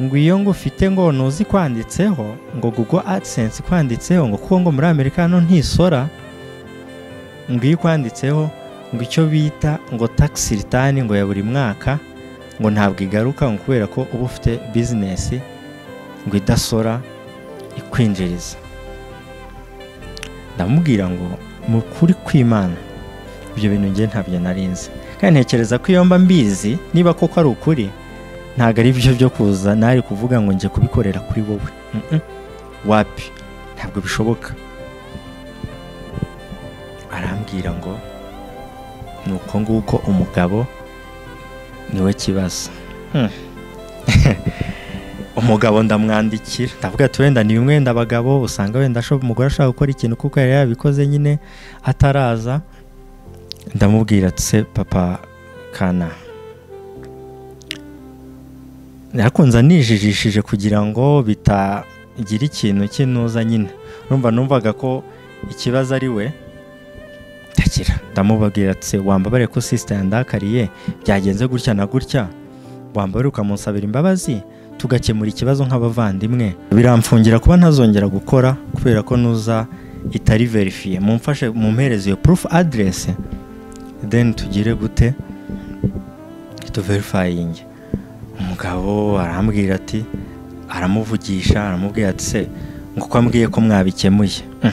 ngo iyo ngo ufite ngo ntuzi kwanditseho ngo google adsense kwanditseho ngo kuko ngo muri amerika hano ntisora ngo iyo kwanditseho ngo icyo bita ngo tax return ngo ya buri mwaka ngo ntabwo igaruka ngo kubera ko uba ufite bizinesi ngo idasora ikwinjiriza ndamubwira ngo mu kuri kw'imana ibyo bintu ngiye ntabyo narinzi kandi ntekereza ko iyo mba mbizi niba koko ari ukuri ntabwo ari byo byo kuza nari kuvuga ngo njye kubikorera kuri wowe Mm-mm. wapi ntabwo bishoboka arambwira ngo ni uko nguko umugabo niwe kibazo Hmm. umugabo ndamwandikira ndavuga ati wenda ni bimwe wenda abagabo usanga wenda ashobora- umugore ashaka gukora ikintu kuko yari yabikoze nyine ataraza ndamubwira ati se papa kana nakunze anijijishije kugira ngo bitagira ikintu cy'intuza nyine numva numvaga ko ikibazo ari we ndagira ndamubabwira ati se wambabare ko sisita yandakariye byagenze gutya na gutya wambabare ukamusabira imbabazi tugakemura ikibazo nk'abavandimwe biramfungira kuba ntazongera gukora kubera ko nuza itari verifiye mumfashe mumpereze iyo purufu aderesi deni tugire gute tuverifayinge umugabo arambwira ati aramuvugisha aramubwira ati se ngo uko ambwiye ko mwabikemuye Mm.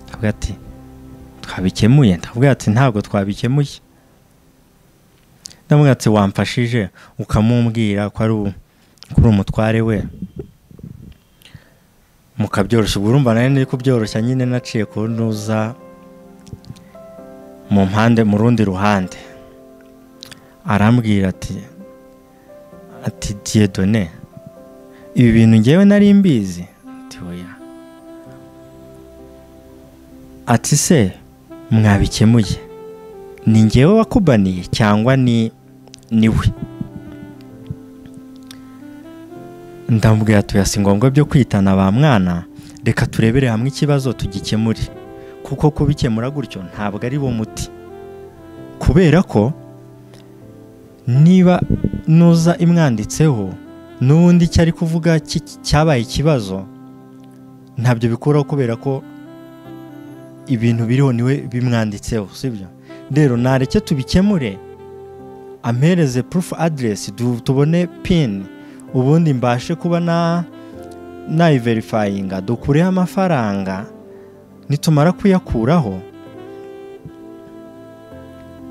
ndavuga ati twabikemuye ndavuga ati ntabwo twabikemuye ndavuga ati wamfashije ukamumbwira ko ari u- ko uri umutware we mukabyoroshya ubwo urumva nawe nari kubyoroshya nyine naciye ku ntuza mu mpande mu rundi ruhande arambwira ati ati diyedone ibi bintu ngewe nari mbizi ati oya ati se mwabikemuye ni ngewe wakubaniye cyangwa ni ni we ndamubwira ati oya si ngombwa byo kwitana ba mwana reka turebere hamwe ikibazo tugikemure kuko kubikemura gutyo ntabwo ari bo muti kubera ko niba nuza imwanditseho n'ubundi icyo ari kuvuga ki- cyabaye ikibazo ntabyo bikuraho kubera ko ibintu biriho niwe bimwanditseho sibyo rero nareke tubikemure ampereze purufu aderesi tubone pini ubundi mbashe kuba na nayiverifayinga dukureho amafaranga nitumara kuyakuraho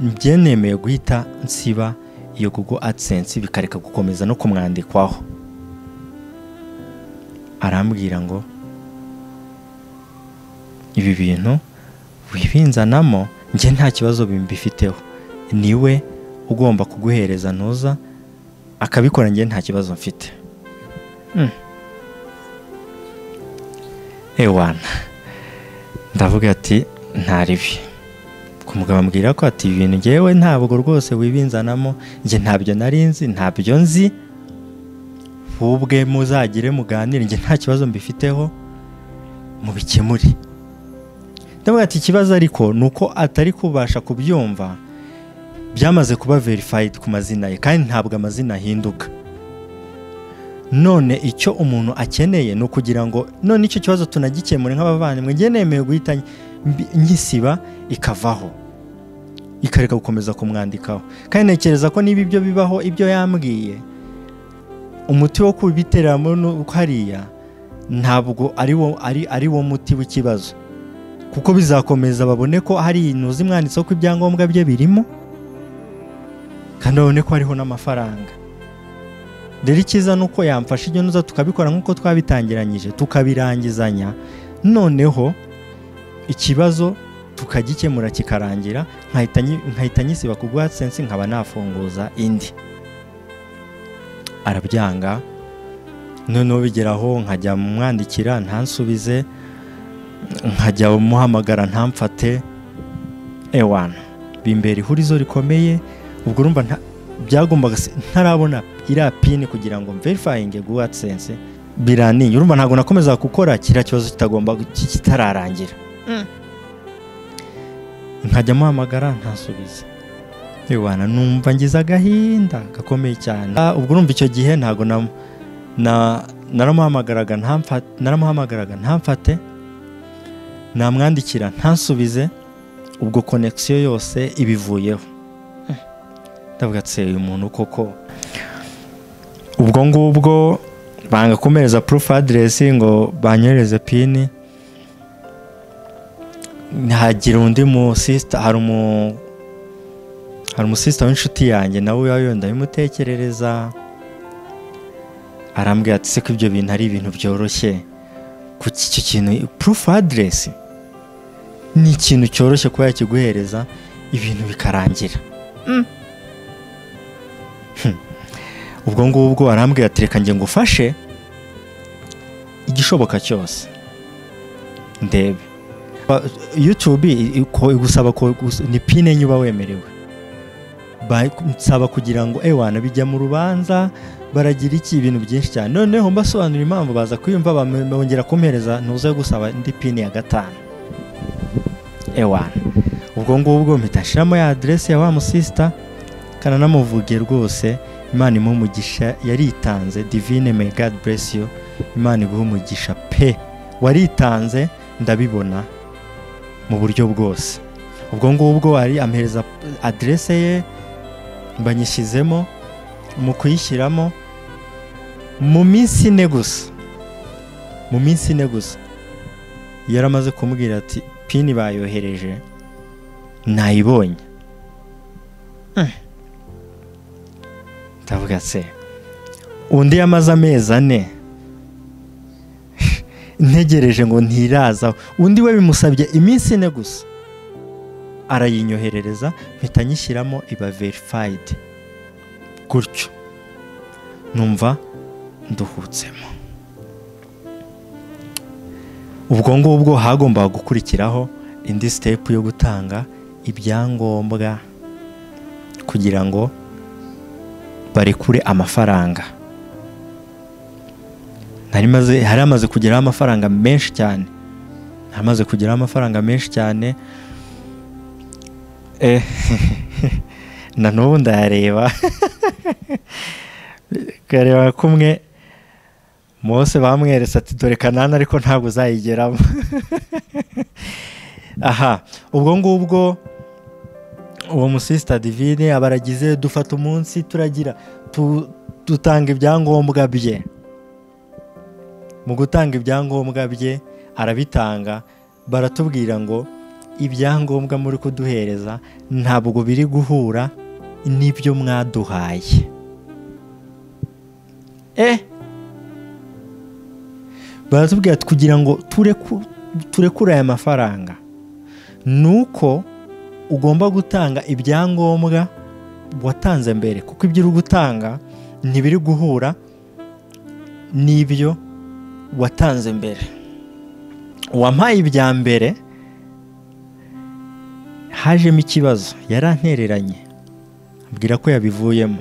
njye nemeye guhita nsiba iyo google adsense bikareka gukomeza no kumwandikwaho arambwira ngo ibi bintu wibinzanamo njye nta kibazo mbifiteho niwe ugomba kuguhereza ntuza akabikora njye nta kibazo mfite Mm. ewana ndavuga ati nta ribi kumugabo ambwira ko ati ibintu ngewe ntabwo rwose wibinzanamo njye ntabyo nari nzi ntabyo nzi ubwe muzagire muganire njye nta kibazo mbifiteho mubikemure ndavuga ati ikibazo ariko ni uko atari kubasha kubyumva byamaze kuba verifayidi ku mazina ye kandi ntabwo amazina ahinduka none icyo umuntu akeneye ni ukugira ngo none icyo kibazo tunagikemure nk'abavandimwe njye nemeye guhita mbi- nyisiba ikavaho ikareka gukomeza kumwandikaho kandi ntekereza ko niba ibyo bibaho ibyo yambwiye umuti wo kubiteramo nu- hariya ntabwo ari wo ari ari wo muti w'ikibazo kuko bizakomeza babone ko hari ibintu zimwanditseho ko ibyangombwa bye birimo kandi babone ko hariho n'amafaranga rero icyiza ni uko yamfasha ibyo nuza tukabikora nk'uko twabitangiranyije tukabirangizanya noneho ikibazo tukagikemura kikarangira nkahita nyi- nkahita nyisiba ku sensi nkaba nafunguza indi arabyanga noneho bigeraho nkajya mwandikira ntansubize nkajya umuhamagara ntamfate ewana bimbera ihurizo rikomeye ubwo urumva nta- byagombaga se- ntarabona iriya pini kugira ngo mverifayinge guwa sense birantinya urumva ntabwo nakomeza gukora kiriya kibazo kitagomba gu- ki- kitararangira nkajya muhamagara ntasubize ewana numva ngize agahinda gakomeye cyane Ah, ubwo urumva icyo gihe ntabwo na- na- naramuhamagaraga ntamfa- naramuhamagaraga ntamfate namwandikira ntasubize ubwo konekisiyo yose ibivuyeho ndavuga ati uyu muntu koko ubwo ngubwo banga kumereza purufu aderesi ngo banyohereze pini hagira undi musisita hari umu hari umusisita w'inshuti yanjye nawe uba yenda bimutekerereza arambwira ati se ko ibyo bintu ari ibintu byoroshye kuki icyo kintu purufu aderesi ni ikintu cyoroshye kuba yakiguhereza ibintu bikarangira Hmm. ubwo ngubwo arambwira ati reka njye ngufashe igishoboka cyose ndebe Ba- YouTube i- i- ko- igusaba ko gus- ni pine enye uba wemerewe Ba- nsaba kugira ngo ewana bijya mu rubanza baragira iki ibintu byinshi cyane noneho mbasobanura impamvu baza kwiyumva bam- bongera kumpereza ntuze gusaba indi pine ya gatanu ewana ubwo ngubwo mpita nshiramo ya aderesi ya wa musisita kananamuvuge rwose imana imuha umugisha yaritanze divine may god bless you imana iguha umugisha pe waritanze ndabibona mu buryo bwose ubwo ngubwo ari ampereza aderese ye mbanyishyizemo mu kuyishyiramo mu minsi ine gusa mu minsi ine gusa yaramaze kumubwira ati pini bayohereje nayibonye ndavuga se undi yamaze amezi ane ntegereje ngo ntirazaho undi we bimusabye iminsi ine gusa arayinyoherereza mpita nyishyiramo iba verifayidi gutyo numva nduhutsemo ubwo ngubwo hagombaga gukurikiraho indi sitepu yo gutanga ibyangombwa kugira ngo barekure amafaranga nari maze hari hamaze kugeraho amafaranga menshi cyane hamaze kugeraho amafaranga menshi cyane Eh, na n'ubu ndayareba kareba kumwe Mose bamweretse ati dore kanani ariko ntabwo uzayigeramo aha ubwo ngubwo uwo musisita divine aba aragize dufata umunsi turagira tu- dutanga ibyangombwa bye mu gutanga ibyangombwa bye arabitanga baratubwira ngo ibyangombwa muri kuduhereza ntabwo biri guhura n'ibyo mwaduhaye eh baratubwira ati kugira ngo tureku- turekure aya mafaranga ni uko ugomba gutanga ibyangombwa watanze mbere kuko ibyo uri gutanga ntibiri guhura n'ibyo watanze mbere wampaye ibya mbere hajemo ikibazo yarantereranye ambwira ko yabivuyemo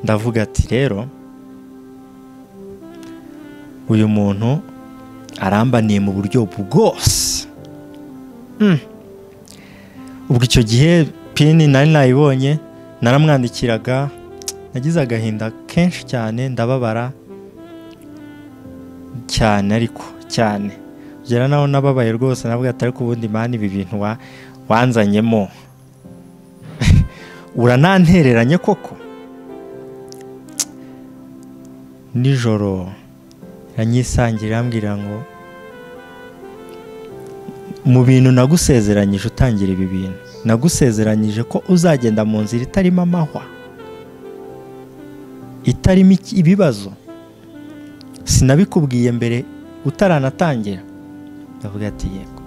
ndavuga ati rero uyu muntu arambaniye mu buryo bwose Mm. ubwo icyo gihe pini nari nayibonye naramwandikiraga nagize agahinda kenshi cyane ndababara cyane ariko cyane ugera naho nababaye rwose navuga atari ku bundi mani ibi bintu wa- wanzanyemo uranantereranye koko nijoro iranyisangira irambwira ngo mu bintu nagusezeranyije utangira ibi bintu nagusezeranyije ko uzagenda mu nzira itarimo amahwa itarimo iki- ibibazo sinabikubwiye mbere utaranatangira ndavuga ati yego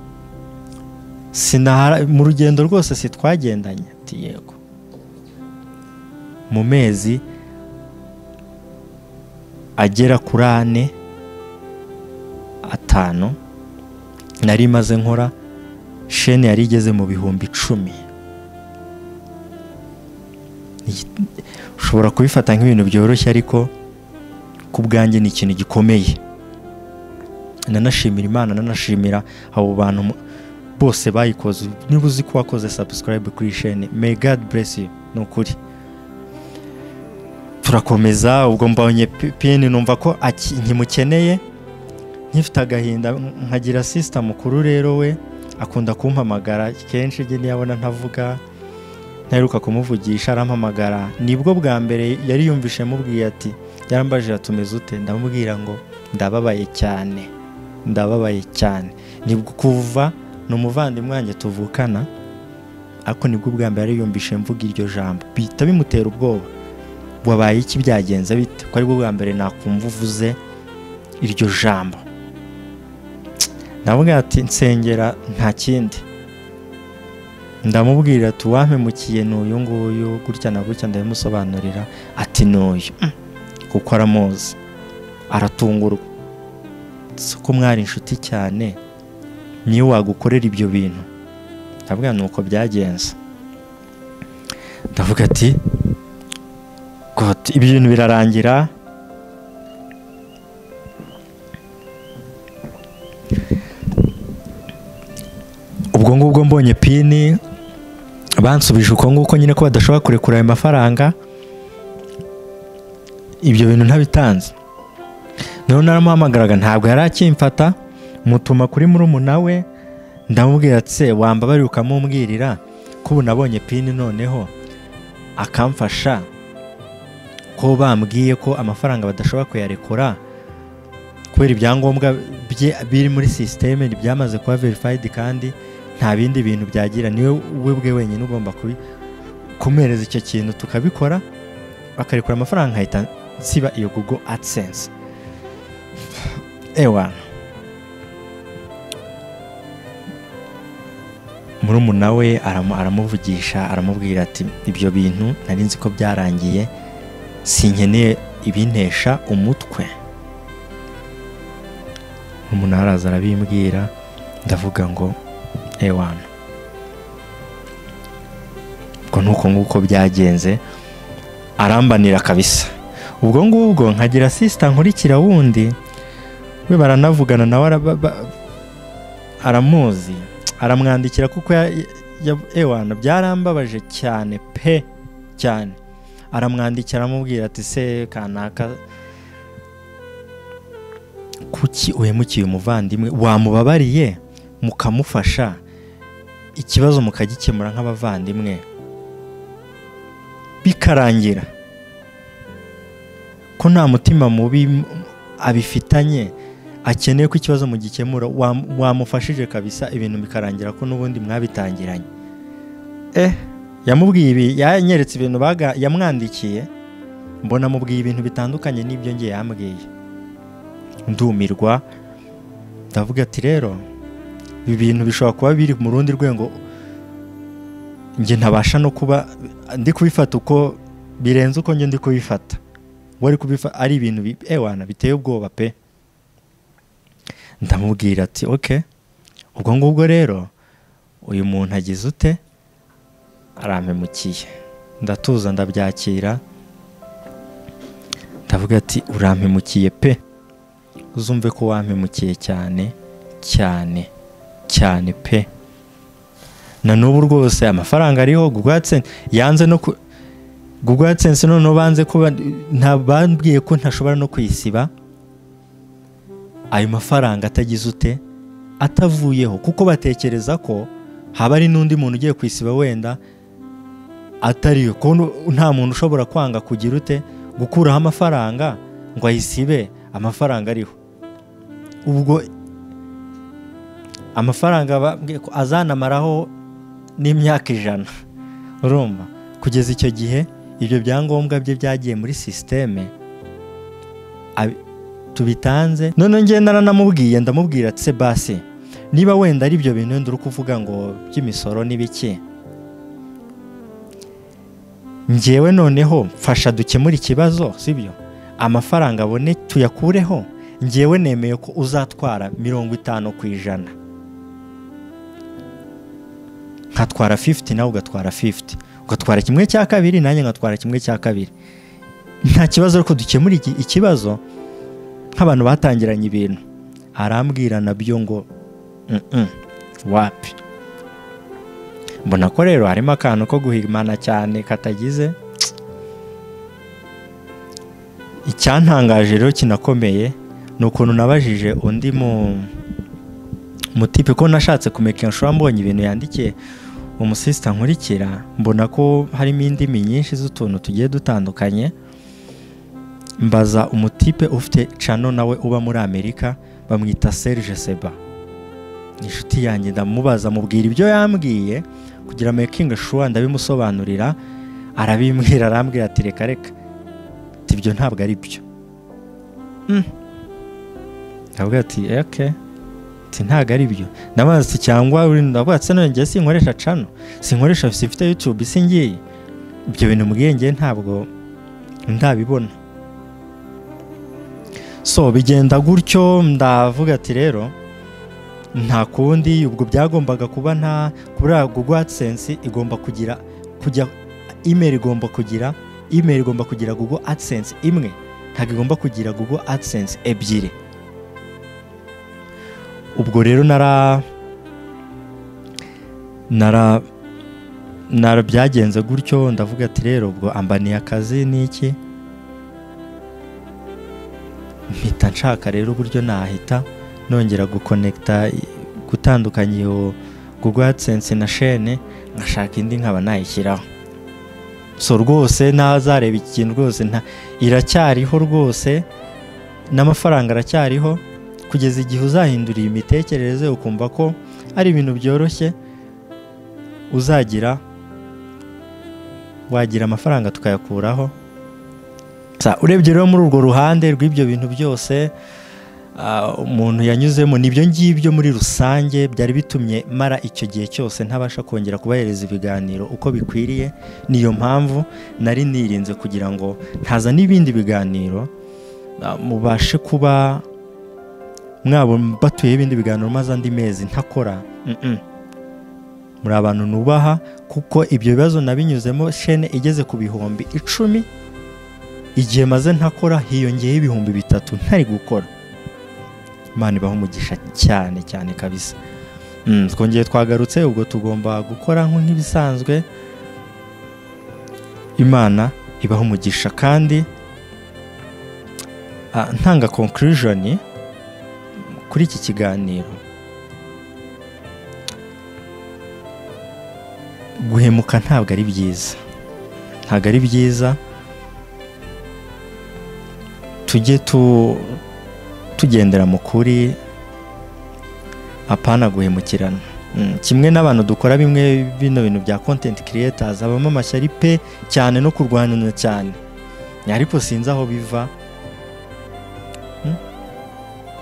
sinahara mu rugendo rwose sitwagendanye ati yego mu mezi agera kuri ane atanu nari maze nkora shene yari igeze mu bihumbi icumi Iki- ushobora kubifata nk'ibintu byoroshye ariko ku bwanjye ni ikintu gikomeye nanashimira imana nanashimira abo bantu mu- bose bayikoze niba uzi ko wakoze subscribe kuri iyi shene may god bless you ni ukuri turakomeza ubwo mbonye pi- pini numva ko aki- nkimukeneye nkifite agahinda nkagira sisita mukuru rero we akunda kumpamagara kenshi njye niyabona ntavuga ntaheruka kumuvugisha arampamagara nibwo bwa mbere yari yumvishe mubwiye ati yarambajije atumeze ute ndamubwira ngo ndababaye cyane ndababaye cyane nibwo kuva ni umuvandimwe wanjye tuvukana ariko nibwo bwa mbere yari yumvishe mvuga iryo jambo bihita bimutera ubwoba wabaye iki byagenze bite ko aribwo bwa mbere nakumva uvuze iryo jambo navuga ati nsengera nta kindi ndamubwira ati uwampemukiye ni uyu nguyu gutya na gutya ndabimusobanurira ati ni uyu Mm. kuko aramuzi aratungurwa si ko mwari inshuti cyane niyo wagukorera ibyo bintu ndavuga ni uko byagenze ndavuga ati "God, ibi bintu birarangira ubwo ngubwo mbonye pini bansubije uko nguko nyine ko badashobora kurekura ayo mafaranga ibyo bintu ntabitanze noneho naramuhamagaraga ntabwo yari akimfata mutuma kuri murumuna we ndamubwira ati se wambabarira ukamumbwirira ko ubu nabonye pini noneho akamfasha ko bambwiye ko amafaranga badashobora kuyarekura kubera ibyangombwa bye biri muri sisiteme byamaze kuba verifayidi kandi nta bindi bintu byagira niwe we bwe wenyine ugomba kubi- kumuhereza icyo kintu tukabikora bakarekura amafaranga nkahita nsiba iyo google adsense ewa murumuna we aramu- aramuvugisha aramubwira ati ibyo bintu nari nzi ko byarangiye sinkeneye ibintesha umutwe umuntu araza arabimbwira ndavuga ngo ewana ubwo ni uko nguko byagenze arambanira kabisa ubwo ngubwo nkagira sisita nkurikira wundi we baranavugana nawe araba- ba- aramuzi aramwandikira kuko ya- ya- ewana byarambabaje cyane pe cyane aramwandikira aramubwira ati se kanaka kuki uhemukiye umuvandimwe wamubabariye mukamufasha ikibazo mukagikemura nk'abavandimwe bikarangira ko nta mutima mubi m- abifitanye akeneye ko ikibazo mugikemura wam- wamufashije kabisa ibintu bikarangira ko n'ubundi mwabitangiranye eh yamubwiye ibi yanyeretse ibintu baga- yamwandikiye mbona amubwiye ibintu bitandukanye n'ibyo ngiye yambwiye ndumirwa ndavuga ati rero ibi bintu bishobora kuba biri mu rundi rwego njye ntabasha no kuba ndi kubifata uko birenze uko njye ndi kubifata wari kubifata ari ibintu bi- ewana biteye ubwoba pe ndamubwira ati ok ubwo ngubwo rero uyu muntu agize ute arampemukiye ndatuza ndabyakira ndavuga ati urampemukiye pe uzumve ko wampemukiye cyane cyane cyane pe na n'ubu rwose amafaranga ariho gugwatse yanze no ku gugwatse noneho banze kuba ntabambwiye ko ntashobora no kuyisiba ayo mafaranga atagize ute atavuyeho kuko batekereza ko haba ari n'undi muntu ugiye kwisiba wenda atariyo ko nta muntu ushobora kwanga kugira ute gukuraho amafaranga ngo ayisibe amafaranga ariho ubwo amafaranga bambwiye ko azanamaraho n'imyaka ijana urumva kugeza icyo gihe ibyo byangombwa bye byagiye muri sisiteme tubitanze noneho ngenda naramubwiye ndamubwira tse basi niba wenda ari ibyo bintu wenda uri kuvuga ngo by'imisoro n'ibiki ngewe noneho mfasha dukemura ikibazo sibyo amafaranga abone tuyakureho ngewe nemeye ko uzatwara mirongo itanu ku ijana nkatwara fifuti nawe ugatwara fifuti ugatwara kimwe cya kabiri nanjye nkatwara kimwe cya kabiri nta kibazo ariko dukemura ikibazo nk'abantu batangiranye ibintu arambwira nabyo ngo wapi mbona ko rero harimo akantu ko guhimana cyane katagize icyantangaje rero kinakomeye ni ukuntu nabajije undi mutipe ko nashatse kumenya nshobora mbonye ibintu yandikiye umusisita nkurikira mbona ko harimo indimi nyinshi z'utuntu tugiye dutandukanye mbaza umutipe ufite cano nawe uba muri amerika bamwita serge seba inshuti yanjye ndamubaza mubwira ibyo yambwiye kugira makingi shuwa ndabimusobanurira arabimbwira arambwira ati reka reka ibyo ntabwo ari byo ndavuga ati eke ntabwo ari byo ndabaza cyangwa ndavuga ati none ngiye sinkoresha cano sinkoresha mfite yutube isi ngiye ibyo bintu mbwiyenge ntabwo ndabibona so bigenda gutyo ndavuga ati rero nta kundi ubwo byagombaga kuba nta kubera google adsense igomba kugira kujya email igomba kugira email igomba kugira google adsense imwe ntabwo igomba kugira google adsense ebyiri ubwo rero nara nara nara byagenze gutyo ndavuga ati rero ubwo ambaniye akazi n'iki mpita nshaka rero uburyo nahita nongera gukonekita gutandukanya iyo google adsense na shene nkashaka indi nkaba nayishyiraho so rwose ntazareba ikintu rwose iracyariho rwose n'amafaranga aracyariho kugeza igihe uzahindura iyi mitekerereze ukumva ko ari ibintu byoroshye uzagira wagira amafaranga tukayakuraho urebye rero muri urwo ruhande rw'ibyo bintu byose umuntu yanyuzemo nibyo ngibyo muri rusange byari bitumye mara icyo gihe cyose ntabasha kongera kubahereza ibiganiro uko bikwiriye niyo mpamvu nari nirinze kugira ngo ntaza n'ibindi biganiro mubashe kuba mwaba batuye ibindi biganiro maze andi mezi ntakora muri abantu nubaha kuko ibyo bibazo nabinyuzemo shene igeze ku bihumbi icumi igihe maze ntakora hiyongeyeho ibihumbi bitatu ntari gukora imana ibaho umugisha cyane cyane kabisa twongeye twagarutse ubwo tugomba gukora nk'ibisanzwe imana ibaho umugisha kandi ntanga conclusion kuri iki kiganiro guhemuka ntabwo ari byiza ntabwo ari byiza tujye tu tugendera mu kuri apana guhemukirana kimwe n'abantu dukora bimwe bino bintu bya kontenti kiriyetazi habamo amashyari pe cyane no kurwanana cyane ariko sinzi aho biva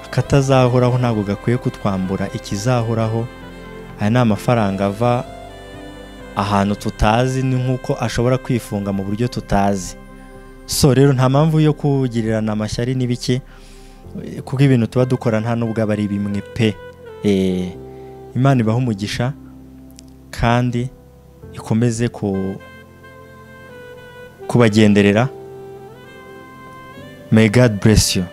akatazahoraho ntabwo gakwiye kutwambura ikizahoraho aya ni amafaranga ava ahantu tutazi ni nk'uko ashobora kwifunga mu buryo tutazi so rero nta mpamvu yo kugirirana amashyari n'ibiki kuko ibintu tuba dukora nta nubwo aba ari bimwe pe imana ibaho umugisha kandi ikomeze kubagenderera may god bless you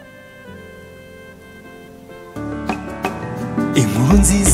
inkuru nziza